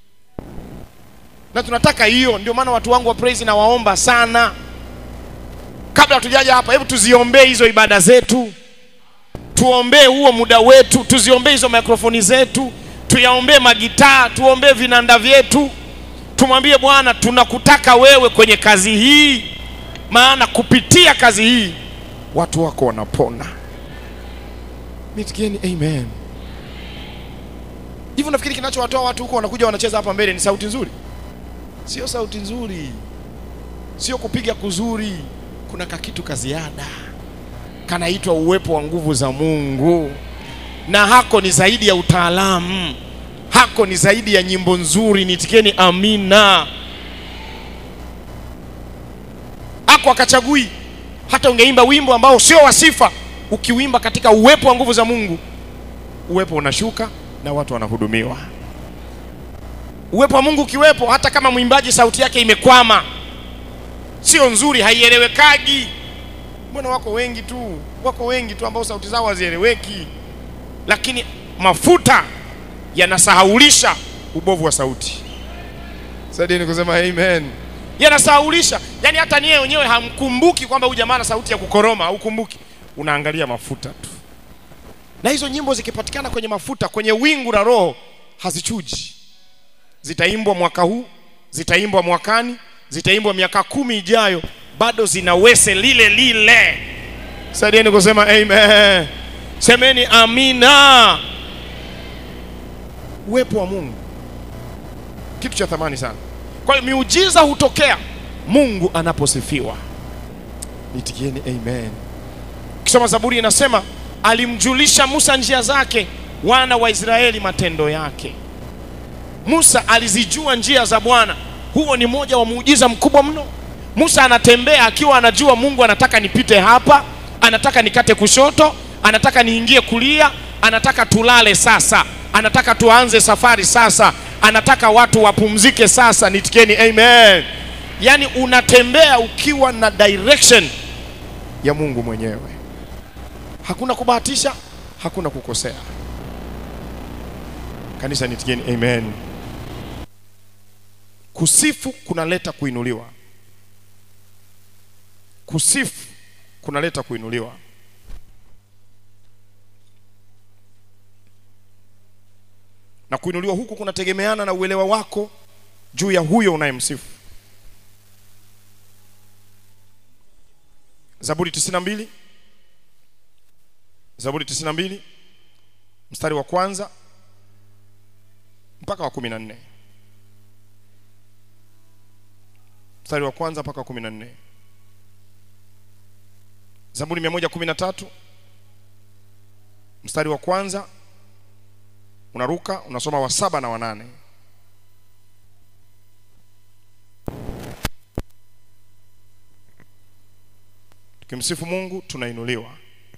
na tunataka hiyo ndio maana watu wangu wa praise na waomba sana kabla hatujaja hapa hebu tuziombee hizo ibada zetu tuombee huo muda wetu tuziombee hizo mikrofoni zetu tuyaombee magitaa tuombee vinanda vyetu tumwambie bwana tunakutaka wewe kwenye kazi hii maana kupitia kazi hii watu wako wanapona mitikieni amen hivyo nafikiri kinachowatoa watu huko wanakuja wanacheza hapa mbele ni sauti nzuri sio sauti nzuri sio kupiga kuzuri kuna kakitu ka ziada kanaitwa uwepo wa nguvu za mungu na hako ni zaidi ya utaalamu hako ni zaidi ya nyimbo nzuri nitikeni amina hako akachagui hata ungeimba wimbo ambao sio wa sifa ukiwimba katika uwepo wa nguvu za mungu uwepo unashuka na watu wanahudumiwa uwepo wa mungu ukiwepo hata kama mwimbaji sauti yake imekwama sio nzuri haielewekagi mbona wako wengi tu wako wengi tu ambao sauti zao hazieleweki lakini mafuta yanasahaulisha ubovu wa sauti sadieni kusema amen yanasahaulisha yaani hata niye wenyewe hamkumbuki kwamba huyu jamaa ana sauti ya kukoroma haukumbuki unaangalia mafuta tu na hizo nyimbo zikipatikana kwenye mafuta kwenye wingu la roho hazichuji zitaimbwa mwaka huu zitaimbwa mwakani zitaimbwa miaka kumi ijayo bado zina wese lile lile sadieni kusema amen semeni amina uwepo wa mungu kitu cha thamani sana kwa hiyo miujiza hutokea mungu anaposifiwa nitikieni amen kisoma zaburi inasema alimjulisha musa njia zake wana wa israeli matendo yake musa alizijua njia za bwana huo ni moja wa muujiza mkubwa mno musa anatembea akiwa anajua mungu anataka nipite hapa anataka nikate kushoto anataka niingie kulia anataka tulale sasa anataka tuanze safari sasa anataka watu wapumzike sasa nitikeni amen yaani unatembea ukiwa na direction ya mungu mwenyewe hakuna kubahatisha hakuna kukosea kanisa nitikeni amen kusifu kunaleta kuinuliwa kusifu kunaleta kuinuliwa na kuinuliwa huku kunategemeana na uelewa wako juu ya huyo unayemsifu zaburi 92 zaburi 92 mstari wa kwanza mpaka wa kumi na nne mstari wa kwanza mpaka wa kumi na nne zaburi mia moja kumi na tatu mstari wa kwanza unaruka unasoma wa saba na wanane tukimsifu mungu tunainuliwa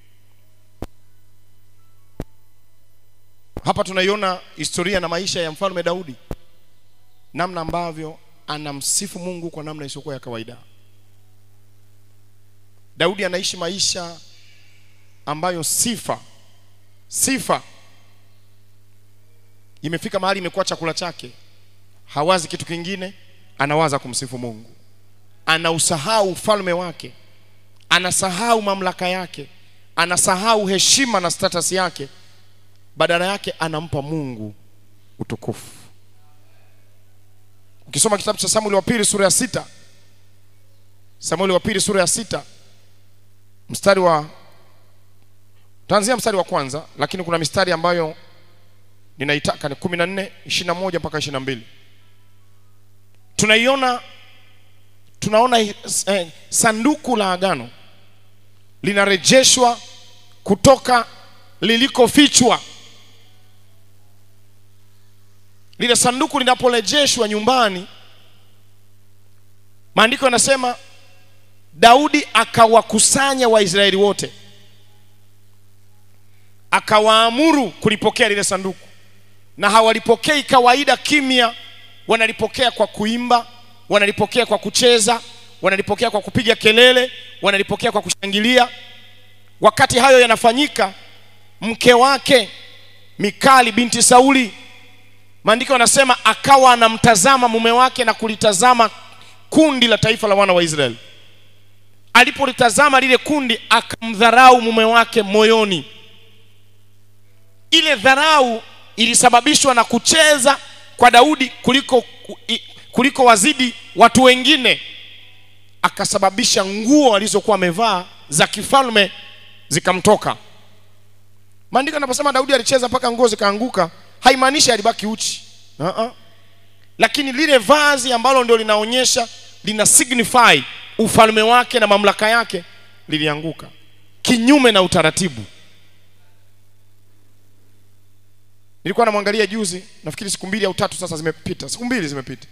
hapa tunaiona historia na maisha ya mfalme daudi namna ambavyo anamsifu mungu kwa namna isiyokuwa ya kawaida daudi anaishi maisha ambayo sifa sifa imefika mahali imekuwa chakula chake hawazi kitu kingine anawaza kumsifu mungu anausahau ufalme wake anasahau mamlaka yake anasahau heshima na status yake badala yake anampa mungu utukufu ukisoma kitabu cha samueli wa pili sura ya sita samueli wa pili sura ya sita mstari wa taanzia mstari wa kwanza lakini kuna mistari ambayo ninaitaka ni kumi na nne ishiri na moja mpaka ishiri na mbili tunaiona tunaona eh, sanduku la agano linarejeshwa kutoka lilikofichwa lile sanduku linaporejeshwa nyumbani maandiko yanasema daudi akawakusanya waisraeli wote akawaamuru kulipokea lile sanduku na hawalipokei kawaida kimya wanalipokea kwa kuimba wanalipokea kwa kucheza wanalipokea kwa kupiga kelele wanalipokea kwa kushangilia wakati hayo yanafanyika mke wake mikali binti sauli maandiko yanasema akawa anamtazama mume wake na kulitazama kundi la taifa la wana wa israeli alipolitazama lile kundi akamdharau mume wake moyoni ile dharau ilisababishwa na kucheza kwa daudi kuliko kuliko wazidi watu wengine akasababisha nguo alizokuwa amevaa za kifalme zikamtoka maandiko anaposema daudi alicheza mpaka nguo zikaanguka haimaanishi alibaki uchi uh-uh. lakini lile vazi ambalo ndio linaonyesha lina signify ufalme wake na mamlaka yake lilianguka kinyume na utaratibu nilikuwa namwangalia juzi nafikiri siku mbili au tatu sasa zimepita siku mbili zimepita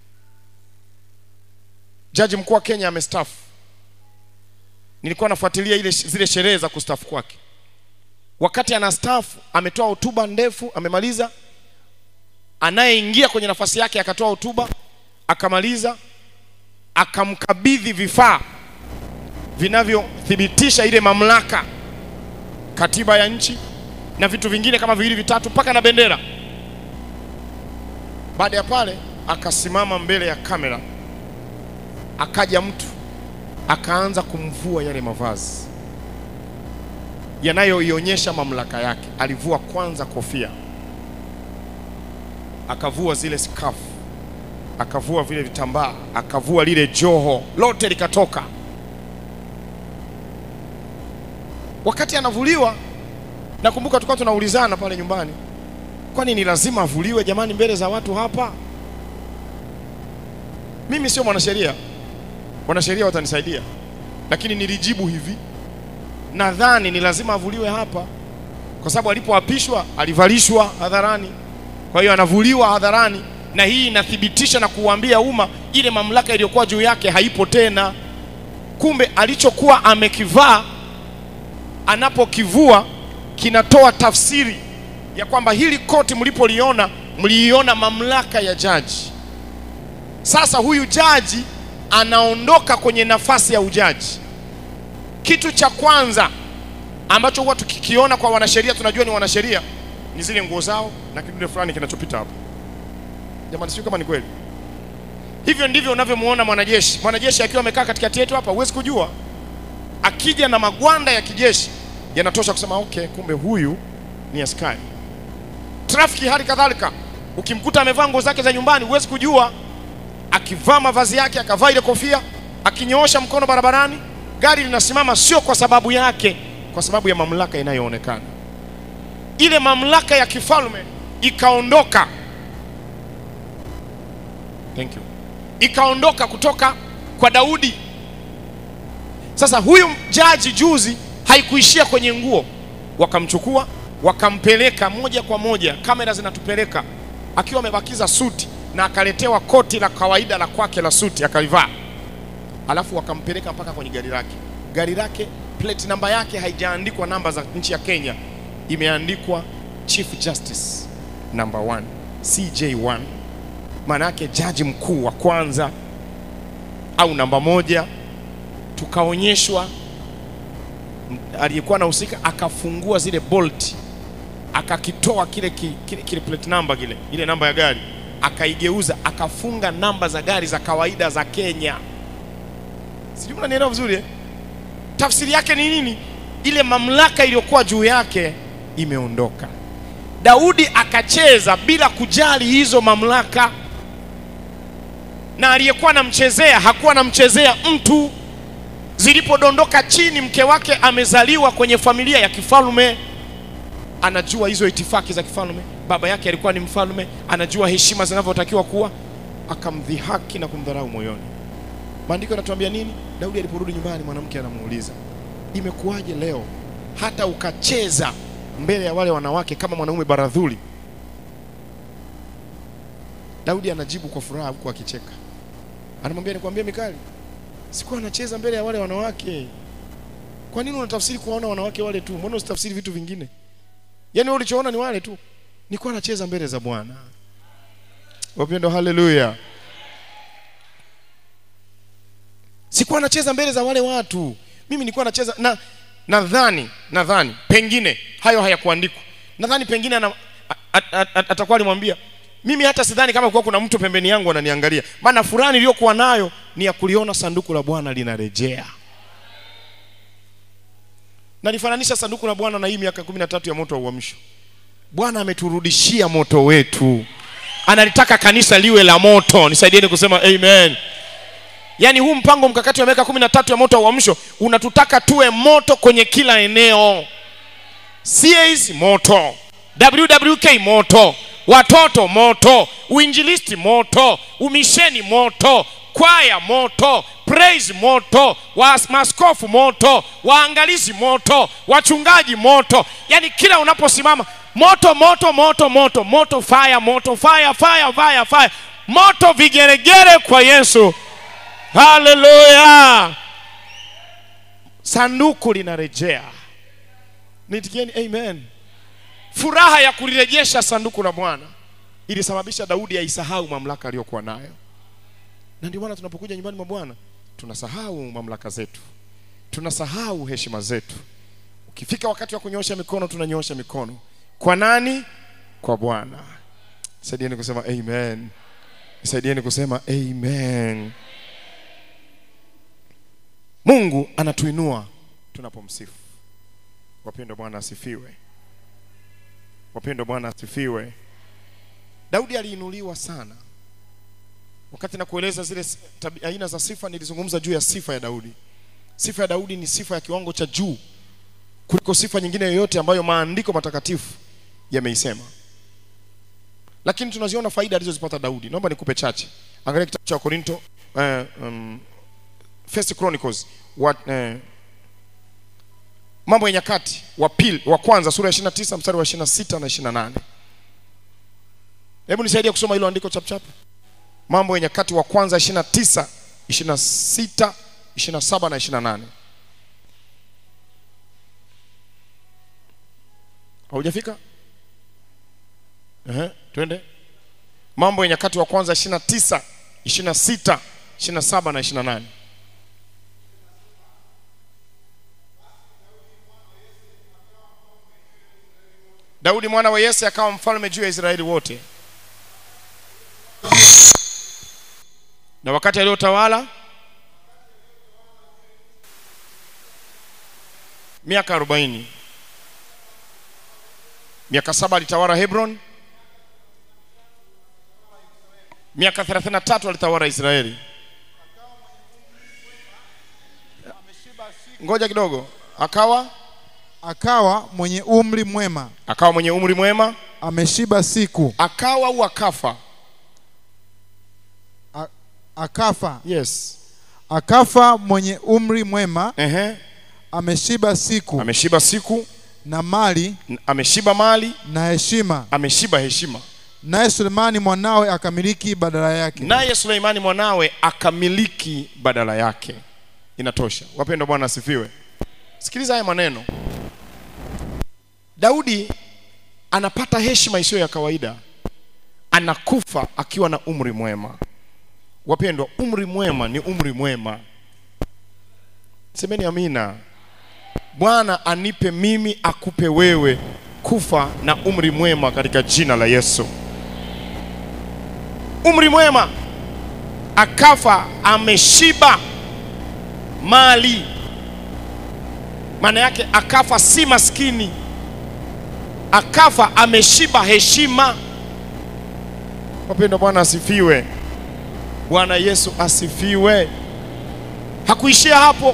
jaji mkuu wa kenya amestafu nilikuwa nafuatilia ile zile sherehe za kustafu kwake wakati anastaafu ametoa hotuba ndefu amemaliza anayeingia kwenye nafasi yake akatoa hotuba akamaliza akamkabidhi vifaa vinavyothibitisha ile mamlaka katiba ya nchi na vitu vingine kama viwili vitatu mpaka na bendera baada ya pale akasimama mbele ya kamera akaja mtu akaanza kumvua yale mavazi yanayoionyesha mamlaka yake alivua kwanza kofia akavua zile skafu akavua vile vitambaa akavua lile joho lote likatoka wakati anavuliwa nakumbuka tulikuwa tunaulizana pale nyumbani kwani ni lazima avuliwe jamani mbele za watu hapa mimi sio mwanasheria wanasheria watanisaidia lakini nilijibu hivi nadhani ni lazima avuliwe hapa kwa sababu alipoapishwa alivalishwa hadharani kwa hiyo anavuliwa hadharani na hii inathibitisha na kuuambia umma ile mamlaka iliyokuwa juu yake haipo tena kumbe alichokuwa amekivaa anapokivua kinatoa tafsiri ya kwamba hili koti mlipoliona mliiona mamlaka ya jaji sasa huyu jaji anaondoka kwenye nafasi ya ujaji kitu cha kwanza ambacho huwa tukikiona kwa wanasheria tunajua ni wanasheria ni zile nguo zao na kidude fulani kinachopita hapo jamani sio kama ni kweli hivyo ndivyo unavyomuona mwanajeshi mwanajeshi akiwa amekaa katikati yetu hapa huwezi kujua akija na magwanda ya kijeshi yanatosha kusema okay kumbe huyu ni askari trafiki hali kadhalika ukimkuta amevaa nguo zake za nyumbani huwezi kujua akivaa mavazi yake akavaa ile kofia akinyoosha mkono barabarani gari linasimama sio kwa sababu yake kwa sababu ya mamlaka inayoonekana ile mamlaka ya kifalme ikaondoka thank you ikaondoka kutoka kwa daudi sasa huyu jaji juzi haikuishia kwenye nguo wakamchukua wakampeleka moja kwa moja kamera zinatupeleka akiwa amebakiza suti na akaletewa koti la kawaida la kwake la suti akalivaa alafu wakampeleka mpaka kwenye gari lake gari lake plate namba yake haijaandikwa namba za nchi ya kenya imeandikwa chief justice number 1 cj1 maana yake jaji mkuu wa kwanza au namba moja tukaonyeshwa aliyekuwa anahusika akafungua zile bolt akakitoa kile, ki- kile, kile plate number kile ile namba ya gari akaigeuza akafunga namba za gari za kawaida za Kenya. Sijui mnanielewa vizuri eh? Tafsiri yake ni nini? Ile mamlaka iliyokuwa juu yake imeondoka. Daudi akacheza bila kujali hizo mamlaka, na aliyekuwa anamchezea hakuwa anamchezea mtu. Zilipodondoka chini, mke wake amezaliwa kwenye familia ya kifalme, anajua hizo itifaki za kifalme. Baba yake alikuwa ni mfalme, anajua heshima zinavyotakiwa kuwa, akamdhihaki na kumdharau moyoni. Maandiko yanatuambia nini? Daudi aliporudi nyumbani, mwanamke anamuuliza, imekuwaje leo hata ukacheza mbele ya wale wanawake kama mwanaume baradhuli? Daudi anajibu kwa furaha huku akicheka, anamwambia nikwambie Mikali, sikuwa anacheza mbele ya wale wanawake. Kwa nini unatafsiri kuwaona wanawake wale tu? Mbona usitafsiri vitu vingine? Yaani wewe ulichoona ni wale tu. Nilikuwa nacheza mbele za Bwana. Wapendo, haleluya. Sikuwa nacheza mbele za wale watu. Mimi nilikuwa nacheza na nadhani nadhani pengine hayo hayakuandikwa. Nadhani pengine ana, a- a- a- atakuwa alimwambia mimi hata sidhani kama kuwa kuna mtu pembeni yangu ananiangalia, maana furaha niliyokuwa nayo ni ya kuliona sanduku la Bwana linarejea. Nalifananisha sanduku la Bwana na hii miaka kumi na tatu ya moto wa uamsho. Bwana ameturudishia moto wetu, analitaka kanisa liwe la moto. Nisaidieni kusema amen. Yaani huu mpango mkakati wa miaka kumi na tatu ya moto wa uamsho unatutaka tuwe moto kwenye kila eneo. CAs moto, WWK moto, watoto moto, uinjilisti moto, umisheni moto, kwaya moto, praise moto, wa maskofu moto, waangalizi moto, wachungaji moto. Yaani kila unaposimama moto, moto, moto, moto, moto, fire, moto, fire, fire, fire, fire, moto, vigeregere kwa Yesu. Haleluya! Sanduku linarejea. Nitikieni amen. Furaha ya kulirejesha sanduku la Bwana ilisababisha Daudi aisahau mamlaka aliyokuwa nayo, na ndio maana tunapokuja nyumbani mwa Bwana tunasahau mamlaka zetu, tunasahau heshima zetu. Ukifika wakati wa kunyoosha mikono, tunanyoosha mikono kwa nani? Kwa Bwana. Saidieni kusema amen. Saidieni kusema amen. Mungu anatuinua tunapomsifu. Wapendwa, Bwana asifiwe. Wapendwa, Bwana asifiwe. Daudi aliinuliwa sana. Wakati na kueleza zile s- tabi- aina za sifa, nilizungumza juu ya sifa ya Daudi. Sifa ya Daudi ni sifa ya kiwango cha juu kuliko sifa nyingine yoyote ambayo maandiko matakatifu yameisema. Lakini tunaziona faida alizozipata Daudi. Naomba nikupe chache. Angalia kitabu cha Wakorinto eh, um, First Chronicles wa, eh, mambo ya nyakati wa pili wa kwanza sura ya 29 mstari wa 26 na 28. Hebu nisaidie kusoma hilo andiko chap chap. Mambo ya nyakati wa kwanza 29, 26, 27 na 28. Haujafika? Ehe, twende. Mambo ya nyakati wa kwanza 29, 26, 27 na 28. Daudi mwana wa Yese akawa mfalme juu ya Israeli wote. Na wakati aliyotawala miaka arobaini, miaka saba alitawala Hebron, miaka 33 alitawala Israeli. Ngoja kidogo, akawa akawa mwenye umri mwema, akawa mwenye umri mwema, ameshiba siku, akawa au akafa? a- akafa, Yes. akafa mwenye umri mwema, Ehe. ameshiba siku Ameshiba siku, na mali n- ameshiba mali, na heshima, ameshiba heshima. naye Sulemani mwanawe akamiliki badala yake. Naye Suleimani mwanawe akamiliki badala yake. Inatosha. Wapendwa, Bwana asifiwe. Sikiliza haya maneno. Daudi anapata heshima isiyo ya kawaida, anakufa akiwa na umri mwema. Wapendwa, umri mwema ni umri mwema. Semeni amina. Bwana anipe mimi, akupe wewe kufa na umri mwema katika jina la Yesu. Umri mwema, akafa ameshiba mali, maana yake akafa si maskini, akafa ameshiba heshima. Wapendwa, Bwana asifiwe. Bwana Yesu asifiwe. Hakuishia hapo.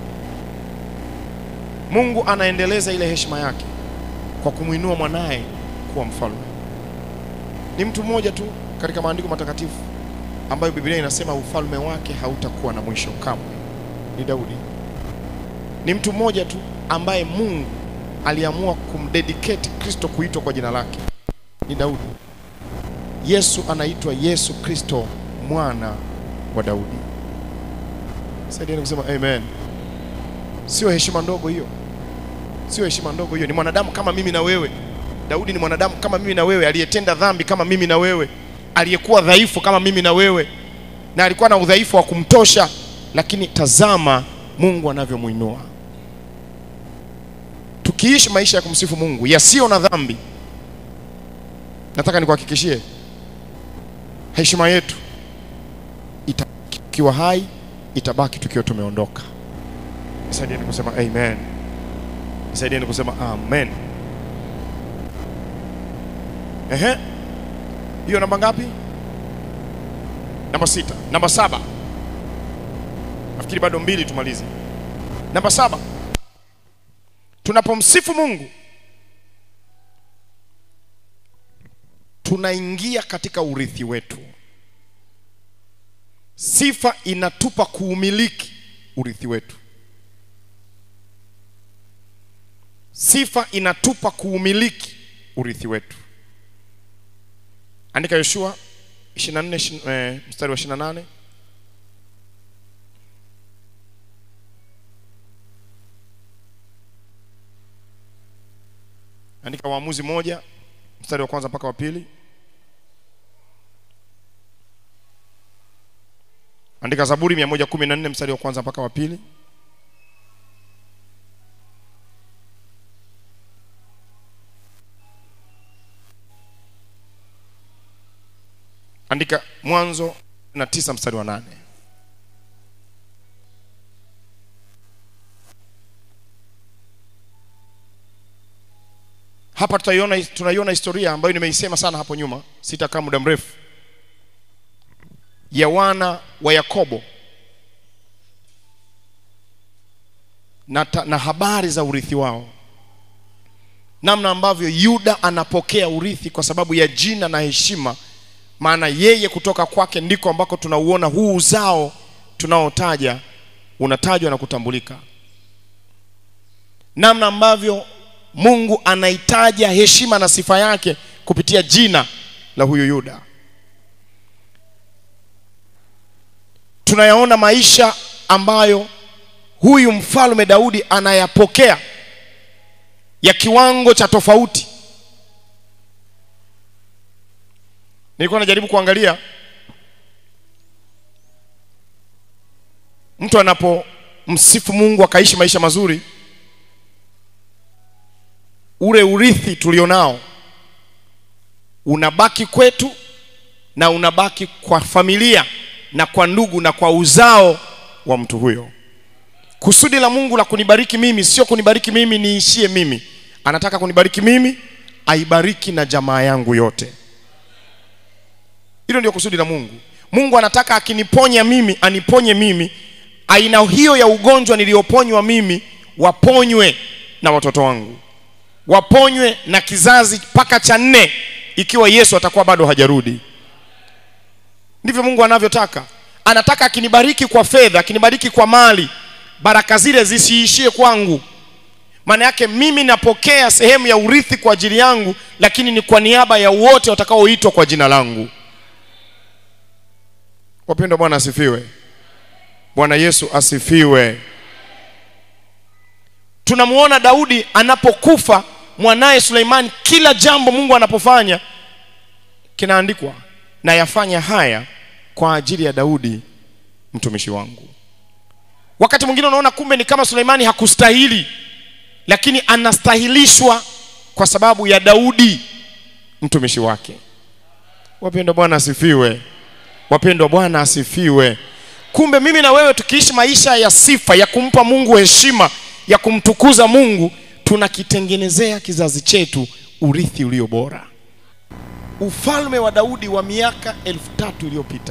Mungu anaendeleza ile heshima yake kwa kumwinua mwanaye kuwa mfalme. Ni mtu mmoja tu katika maandiko matakatifu ambayo Biblia inasema ufalme wake hautakuwa na mwisho kamwe. Ni Daudi. Ni mtu mmoja tu ambaye Mungu aliamua kumdedicate Kristo kuitwa kwa jina lake. Ni Daudi. Yesu anaitwa Yesu Kristo mwana wa Daudi. Saidieni kusema amen. Sio heshima ndogo hiyo, sio heshima ndogo hiyo. Ni mwanadamu kama mimi na wewe. Daudi ni mwanadamu kama mimi na wewe, aliyetenda dhambi kama mimi na wewe, aliyekuwa dhaifu kama mimi na wewe, na alikuwa na udhaifu wa kumtosha, lakini tazama Mungu anavyomwinua. Tukiishi maisha ya kumsifu Mungu yasiyo na dhambi, nataka nikuhakikishie heshima yetu itabaki tukiwa hai, itabaki tukiwa tumeondoka. Nisaidieni kusema amen. Nisaidieni kusema amen. Ehe, hiyo namba ngapi? Namba sita. Namba saba, nafikiri bado mbili tumalize. Namba saba, tunapomsifu Mungu tunaingia katika urithi wetu. Sifa inatupa kuumiliki urithi wetu. Sifa inatupa kuumiliki urithi wetu. Andika Yoshua 24 eh, mstari wa 28. Andika Waamuzi moja mstari wa kwanza mpaka wa pili. Andika Zaburi 114 mstari wa kwanza mpaka wa pili. Andika Mwanzo na tisa mstari wa nane. Hapa tutaiona, tunaiona historia ambayo nimeisema sana hapo nyuma, sitakaa muda mrefu, ya wana wa Yakobo na, ta, na habari za urithi wao, namna ambavyo Yuda anapokea urithi kwa sababu ya jina na heshima maana yeye kutoka kwake ndiko ambako tunauona huu uzao tunaotaja unatajwa na kutambulika, namna ambavyo Mungu anaitaja heshima na sifa yake kupitia jina la huyu Yuda. Tunayaona maisha ambayo huyu mfalme Daudi anayapokea ya kiwango cha tofauti. Nilikuwa najaribu kuangalia mtu anapomsifu Mungu akaishi maisha mazuri, ule urithi tulionao unabaki kwetu na unabaki kwa familia na kwa ndugu na kwa uzao wa mtu huyo. Kusudi la Mungu la kunibariki mimi sio kunibariki mimi niishie mimi, anataka kunibariki mimi, aibariki na jamaa yangu yote. Hilo ndio kusudi la Mungu. Mungu anataka akiniponya mimi, aniponye mimi, aina hiyo ya ugonjwa niliyoponywa mimi, waponywe na watoto wangu, waponywe na kizazi mpaka cha nne, ikiwa Yesu atakuwa bado hajarudi. Ndivyo Mungu anavyotaka. Anataka akinibariki kwa fedha, akinibariki kwa mali, baraka zile zisiishie kwangu. Maana yake mimi napokea sehemu ya urithi kwa ajili yangu, lakini ni kwa niaba ya wote watakaoitwa kwa jina langu. Wapendwa, Bwana asifiwe. Bwana Yesu asifiwe. Tunamuona Daudi anapokufa, mwanaye Suleimani, kila jambo Mungu anapofanya kinaandikwa, na yafanya haya kwa ajili ya Daudi mtumishi wangu. Wakati mwingine unaona kumbe ni kama Suleimani hakustahili, lakini anastahilishwa kwa sababu ya Daudi mtumishi wake. Wapendwa, Bwana asifiwe. Wapendwa, Bwana asifiwe. Kumbe mimi na wewe tukiishi maisha ya sifa, ya kumpa Mungu heshima, ya kumtukuza Mungu, tunakitengenezea kizazi chetu urithi ulio bora. Ufalme wa Daudi wa miaka elfu tatu iliyopita,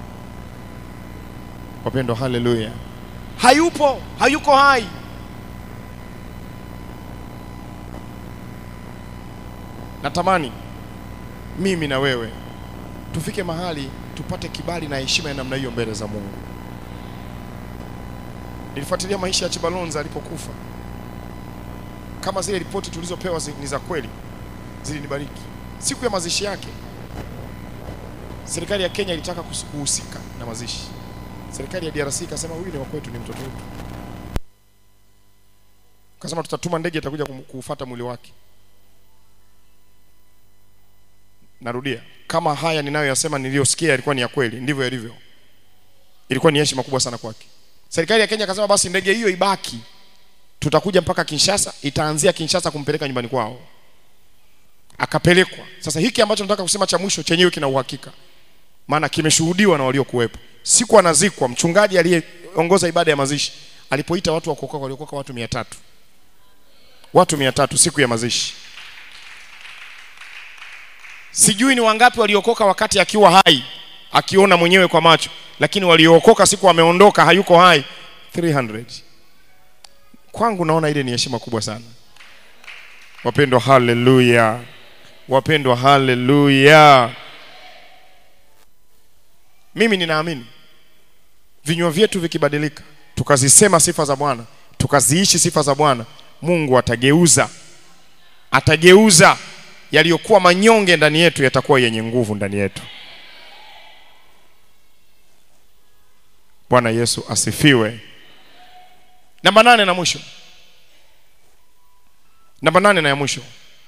wapendwa, haleluya, hayupo, hayuko hai. Natamani mimi na wewe tufike mahali tupate kibali na heshima ya namna hiyo mbele za Mungu. Nilifuatilia maisha ya Chibalonza alipokufa. Kama zile ripoti tulizopewa zi- ni za kweli, zilinibariki. Siku ya mazishi yake, serikali ya Kenya ilitaka kus- kuhusika na mazishi. Serikali ya DRC ikasema huyu ni wa kwetu, ni mtoto wetu. Kasema tutatuma ndege itakuja kum- kuufuata mwili wake. Narudia, kama haya ninayoyasema niliyosikia yalikuwa ni ya kweli, ndivyo yalivyo. Ilikuwa ni heshima kubwa sana kwake. Serikali ya Kenya akasema basi ndege hiyo ibaki, tutakuja mpaka Kinshasa, itaanzia Kinshasa kumpeleka nyumbani kwao. Akapelekwa. Sasa hiki ambacho nataka kusema cha mwisho chenyewe kina uhakika, maana kimeshuhudiwa na waliokuwepo. Siku anazikwa, mchungaji aliyeongoza ibada ya mazishi alipoita watu wa kuokoka, waliokoka watu mia tatu watu mia tatu siku ya mazishi. Sijui ni wangapi waliokoka wakati akiwa hai, akiona mwenyewe kwa macho, lakini waliookoka siku ameondoka, hayuko hai 300. Kwangu naona ile ni heshima kubwa sana. Wapendwa, haleluya! Wapendwa, haleluya! Mimi ninaamini vinywa vyetu vikibadilika, tukazisema sifa za Bwana, tukaziishi sifa za Bwana, Mungu atageuza, atageuza yaliyokuwa manyonge ndani yetu yatakuwa yenye nguvu ndani yetu. Bwana Yesu asifiwe. Namba nane na mwisho, namba nane na ya mwisho,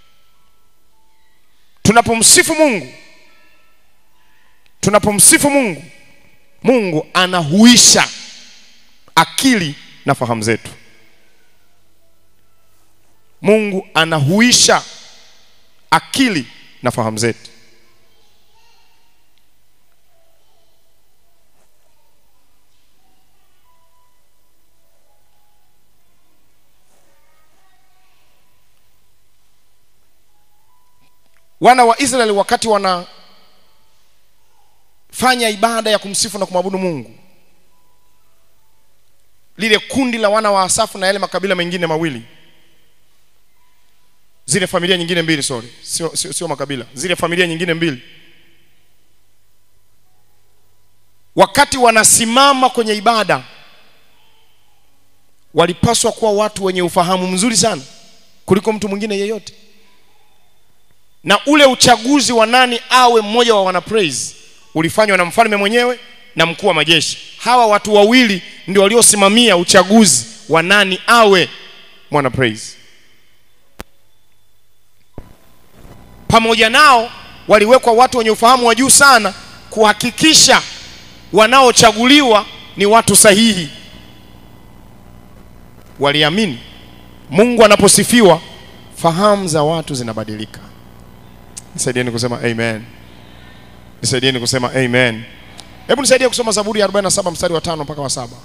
tunapomsifu Mungu, tunapomsifu Mungu, Mungu anahuisha akili na fahamu zetu. Mungu anahuisha akili na fahamu zetu. Wana wa Israeli wakati wanafanya ibada ya kumsifu na kumwabudu Mungu, lile kundi la wana wa Asafu na yale makabila mengine mawili zile familia nyingine mbili sorry, sio, sio, sio makabila, zile familia nyingine mbili, wakati wanasimama kwenye ibada, walipaswa kuwa watu wenye ufahamu mzuri sana kuliko mtu mwingine yeyote, na ule uchaguzi wa nani awe mmoja wa wana praise ulifanywa na mfalme mwenyewe na mkuu wa majeshi. Hawa watu wawili ndio waliosimamia uchaguzi wa nani awe mwana praise. pamoja nao waliwekwa watu wenye ufahamu wa juu sana kuhakikisha wanaochaguliwa ni watu sahihi. Waliamini Mungu anaposifiwa, fahamu za watu zinabadilika. Nisaidieni kusema amen. Nisaidieni kusema amen. Hebu nisaidie kusoma Zaburi ya 47 mstari wa tano mpaka wa saba.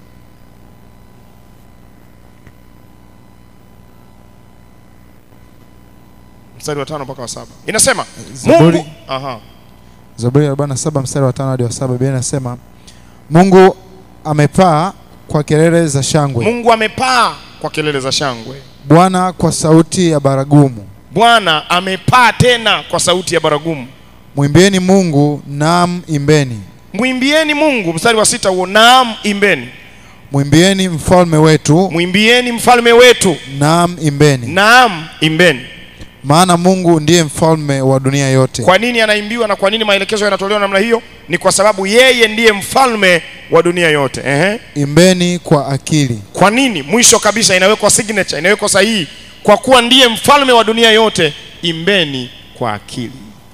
Mstari wa tano mpaka wa saba inasema Zaburi- Mungu, aha, Zaburi ya 47 mstari wa 5 hadi wa 7 Biblia inasema Mungu amepaa kwa kelele za shangwe, Mungu amepaa kwa kelele za shangwe. Bwana kwa sauti ya baragumu. Bwana amepaa tena kwa sauti ya baragumu. Mwimbieni Mungu, naam imbeni. Mwimbieni Mungu, mstari wa sita huo, naam imbeni. Mwimbieni mfalme wetu, Mwimbieni mfalme wetu, naam imbeni. naam imbeni. Maana Mungu ndiye mfalme wa dunia yote. Kwa nini anaimbiwa na kwa nini maelekezo yanatolewa namna hiyo? Ni kwa sababu yeye ndiye mfalme wa dunia yote. Ehe. Imbeni kwa akili. Kwa nini? Mwisho kabisa inawekwa signature, inawekwa sahihi, kwa kuwa ndiye mfalme wa dunia yote, imbeni kwa akili.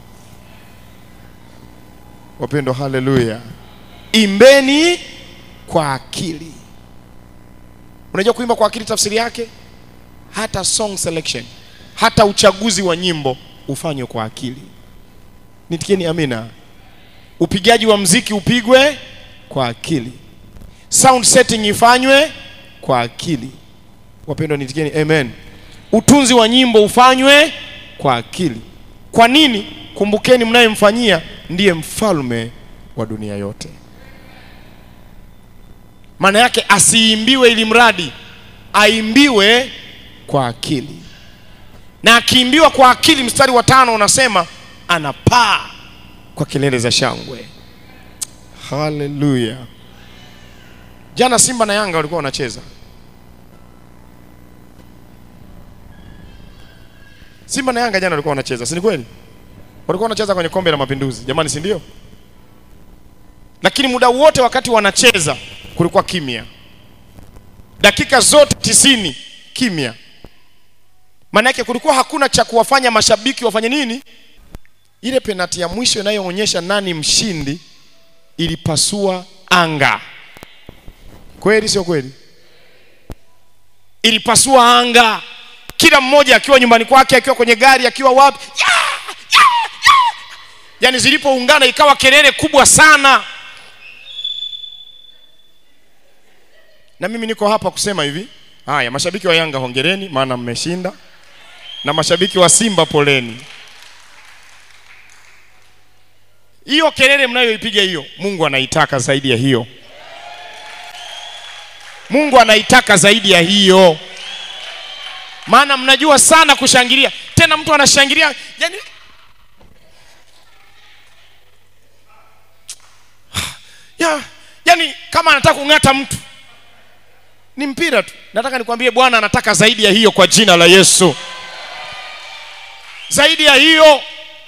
Wapendwa, haleluya! Imbeni kwa akili. Unajua kuimba kwa akili tafsiri yake, hata song selection hata uchaguzi wa nyimbo ufanywe kwa akili. Nitikieni amina. Upigaji wa mziki upigwe kwa akili, sound setting ifanywe kwa akili. Wapendwa, nitikieni amen. Utunzi wa nyimbo ufanywe kwa akili. Kwa nini? Kumbukeni, mnayemfanyia ndiye mfalme wa dunia yote. Maana yake asiimbiwe ili mradi, aimbiwe kwa akili, na akiimbiwa kwa akili, mstari wa tano unasema anapaa kwa kelele za shangwe. Haleluya! Jana Simba na Yanga walikuwa wanacheza. Simba na Yanga jana walikuwa wanacheza, si ni kweli? Walikuwa wanacheza kwenye kombe la Mapinduzi, jamani, si ndio? Lakini muda wote wakati wanacheza kulikuwa kimya, dakika zote tisini kimya. Maana yake kulikuwa hakuna cha kuwafanya mashabiki wafanye nini. Ile penati ya mwisho inayoonyesha nani mshindi ilipasua anga. Kweli sio kweli? Ilipasua anga, kila mmoja akiwa nyumbani kwake, akiwa kwenye gari, akiwa wapi, ya, ya, ya. Yaani zilipoungana ikawa kelele kubwa sana. Na mimi niko hapa kusema hivi, haya, mashabiki wa Yanga hongereni, maana mmeshinda, na mashabiki wa Simba poleni. Hiyo kelele mnayoipiga hiyo, Mungu anaitaka zaidi ya hiyo. Mungu anaitaka zaidi ya hiyo, maana mnajua sana kushangilia. Tena mtu anashangilia yani, ya, yani kama anataka kung'ata mtu ni mpira tu. Nataka nikwambie Bwana anataka zaidi ya hiyo kwa jina la Yesu, zaidi ya hiyo,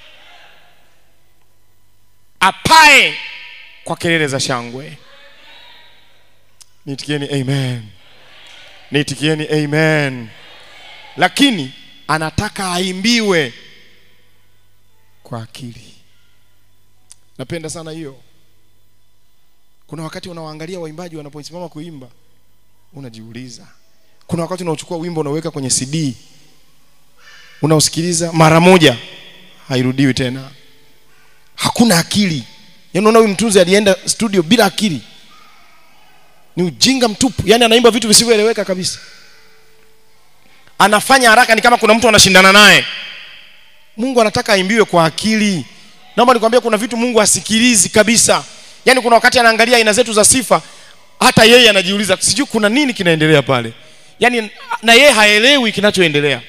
apae kwa kelele za shangwe. Nitikieni amen, nitikieni amen. Lakini anataka aimbiwe kwa akili. Napenda sana hiyo. Kuna wakati unawaangalia waimbaji wanaposimama kuimba unajiuliza. Kuna wakati unauchukua wimbo unaweka kwenye CD unausikiliza mara moja, hairudiwi tena, hakuna akili. Yaani unaona huyu mtunzi alienda studio bila akili, ni ujinga mtupu. Yaani anaimba vitu visivyoeleweka kabisa, anafanya haraka, ni kama kuna mtu anashindana naye. Mungu anataka aimbiwe kwa akili. Naomba nikwambie, kuna vitu Mungu hasikilizi kabisa. Yaani kuna wakati anaangalia aina zetu za sifa hata yeye anajiuliza sijui kuna nini kinaendelea pale, yaani na yeye haelewi kinachoendelea.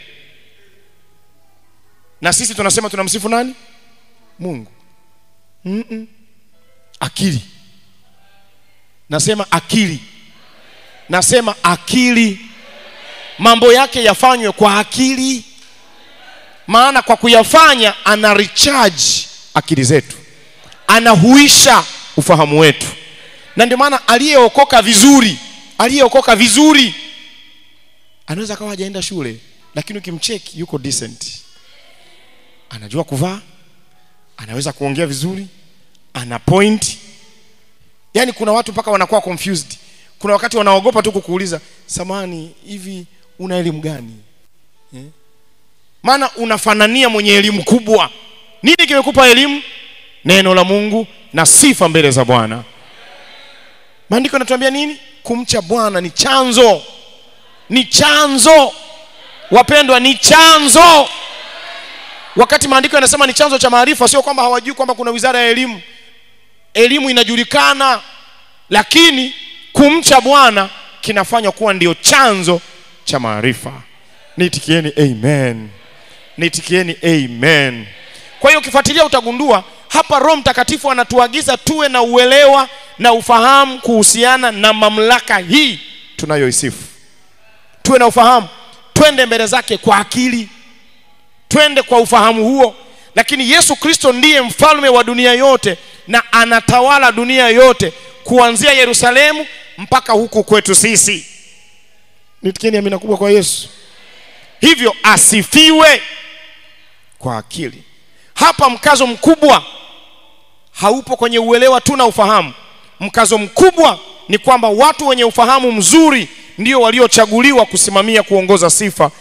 Na sisi tunasema tunamsifu nani? Mungu. mm -mm. Akili, nasema akili, nasema akili, mambo yake yafanywe kwa akili, maana kwa kuyafanya ana recharge akili zetu, anahuisha ufahamu wetu na ndio maana aliyeokoka vizuri, aliyeokoka vizuri anaweza akawa hajaenda shule, lakini ukimcheki yuko decent, anajua kuvaa, anaweza kuongea vizuri, ana point. Yaani kuna watu mpaka wanakuwa confused. Kuna wakati wanaogopa tu kukuuliza, samani, hivi una elimu gani eh? Maana unafanania mwenye elimu kubwa. Nini kimekupa elimu? Neno la Mungu na sifa mbele za Bwana. Maandiko yanatuambia nini? Kumcha Bwana ni chanzo, ni chanzo. Wapendwa, ni chanzo. Wakati maandiko yanasema ni chanzo cha maarifa, sio kwamba hawajui kwamba kuna wizara ya elimu. Elimu inajulikana, lakini kumcha Bwana kinafanywa kuwa ndio chanzo cha maarifa. Nitikieni amen, nitikieni amen. Kwa hiyo ukifuatilia utagundua hapa Roho Mtakatifu anatuagiza tuwe na uelewa na ufahamu kuhusiana na mamlaka hii tunayoisifu. Tuwe na ufahamu, twende mbele zake kwa akili, twende kwa ufahamu huo. Lakini Yesu Kristo ndiye mfalme wa dunia yote na anatawala dunia yote kuanzia Yerusalemu mpaka huku kwetu sisi. Nitikieni amina kubwa kwa Yesu. Hivyo asifiwe kwa akili. Hapa mkazo mkubwa haupo kwenye uelewa tu na ufahamu. Mkazo mkubwa ni kwamba watu wenye ufahamu mzuri ndio waliochaguliwa kusimamia kuongoza sifa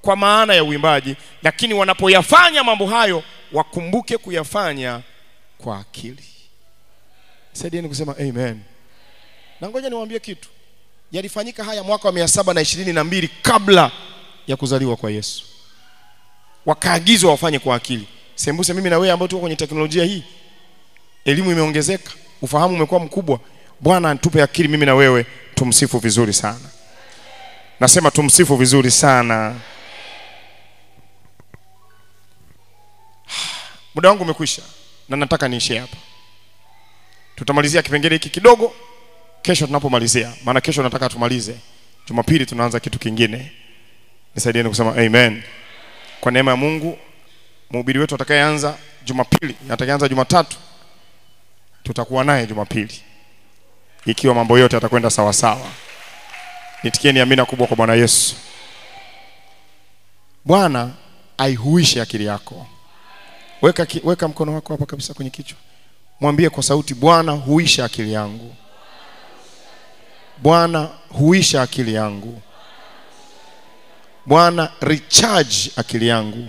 kwa maana ya uimbaji lakini wanapoyafanya mambo hayo wakumbuke kuyafanya kwa akili saidieni kusema amen na ngoja niwaambie kitu yalifanyika haya mwaka wa mia saba na ishirini na mbili kabla ya kuzaliwa kwa yesu wakaagizwa wafanye kwa akili sembuse mimi na wewe ambao tuko kwenye teknolojia hii elimu imeongezeka ufahamu umekuwa mkubwa bwana atupe akili mimi na wewe tumsifu vizuri sana nasema tumsifu vizuri sana muda wangu umekwisha na nataka niishie hapa tutamalizia kipengele hiki kidogo kesho tunapomalizia maana kesho nataka tumalize jumapili tunaanza kitu kingine nisaidieni kusema amen kwa neema ya mungu mhubiri wetu atakayeanza jumapili atakayeanza jumatatu tutakuwa naye jumapili ikiwa mambo yote yatakwenda sawasawa nitikieni amina kubwa kwa bwana yesu bwana aihuishe akili yako weka, ki, weka mkono wako hapa kabisa kwenye kichwa mwambie kwa sauti bwana huisha akili yangu bwana huisha akili yangu bwana recharge akili yangu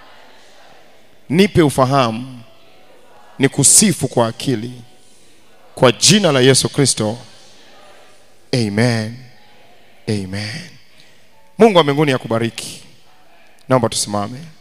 nipe ufahamu ni kusifu kwa akili kwa jina la yesu kristo amen amen mungu wa mbinguni akubariki naomba tusimame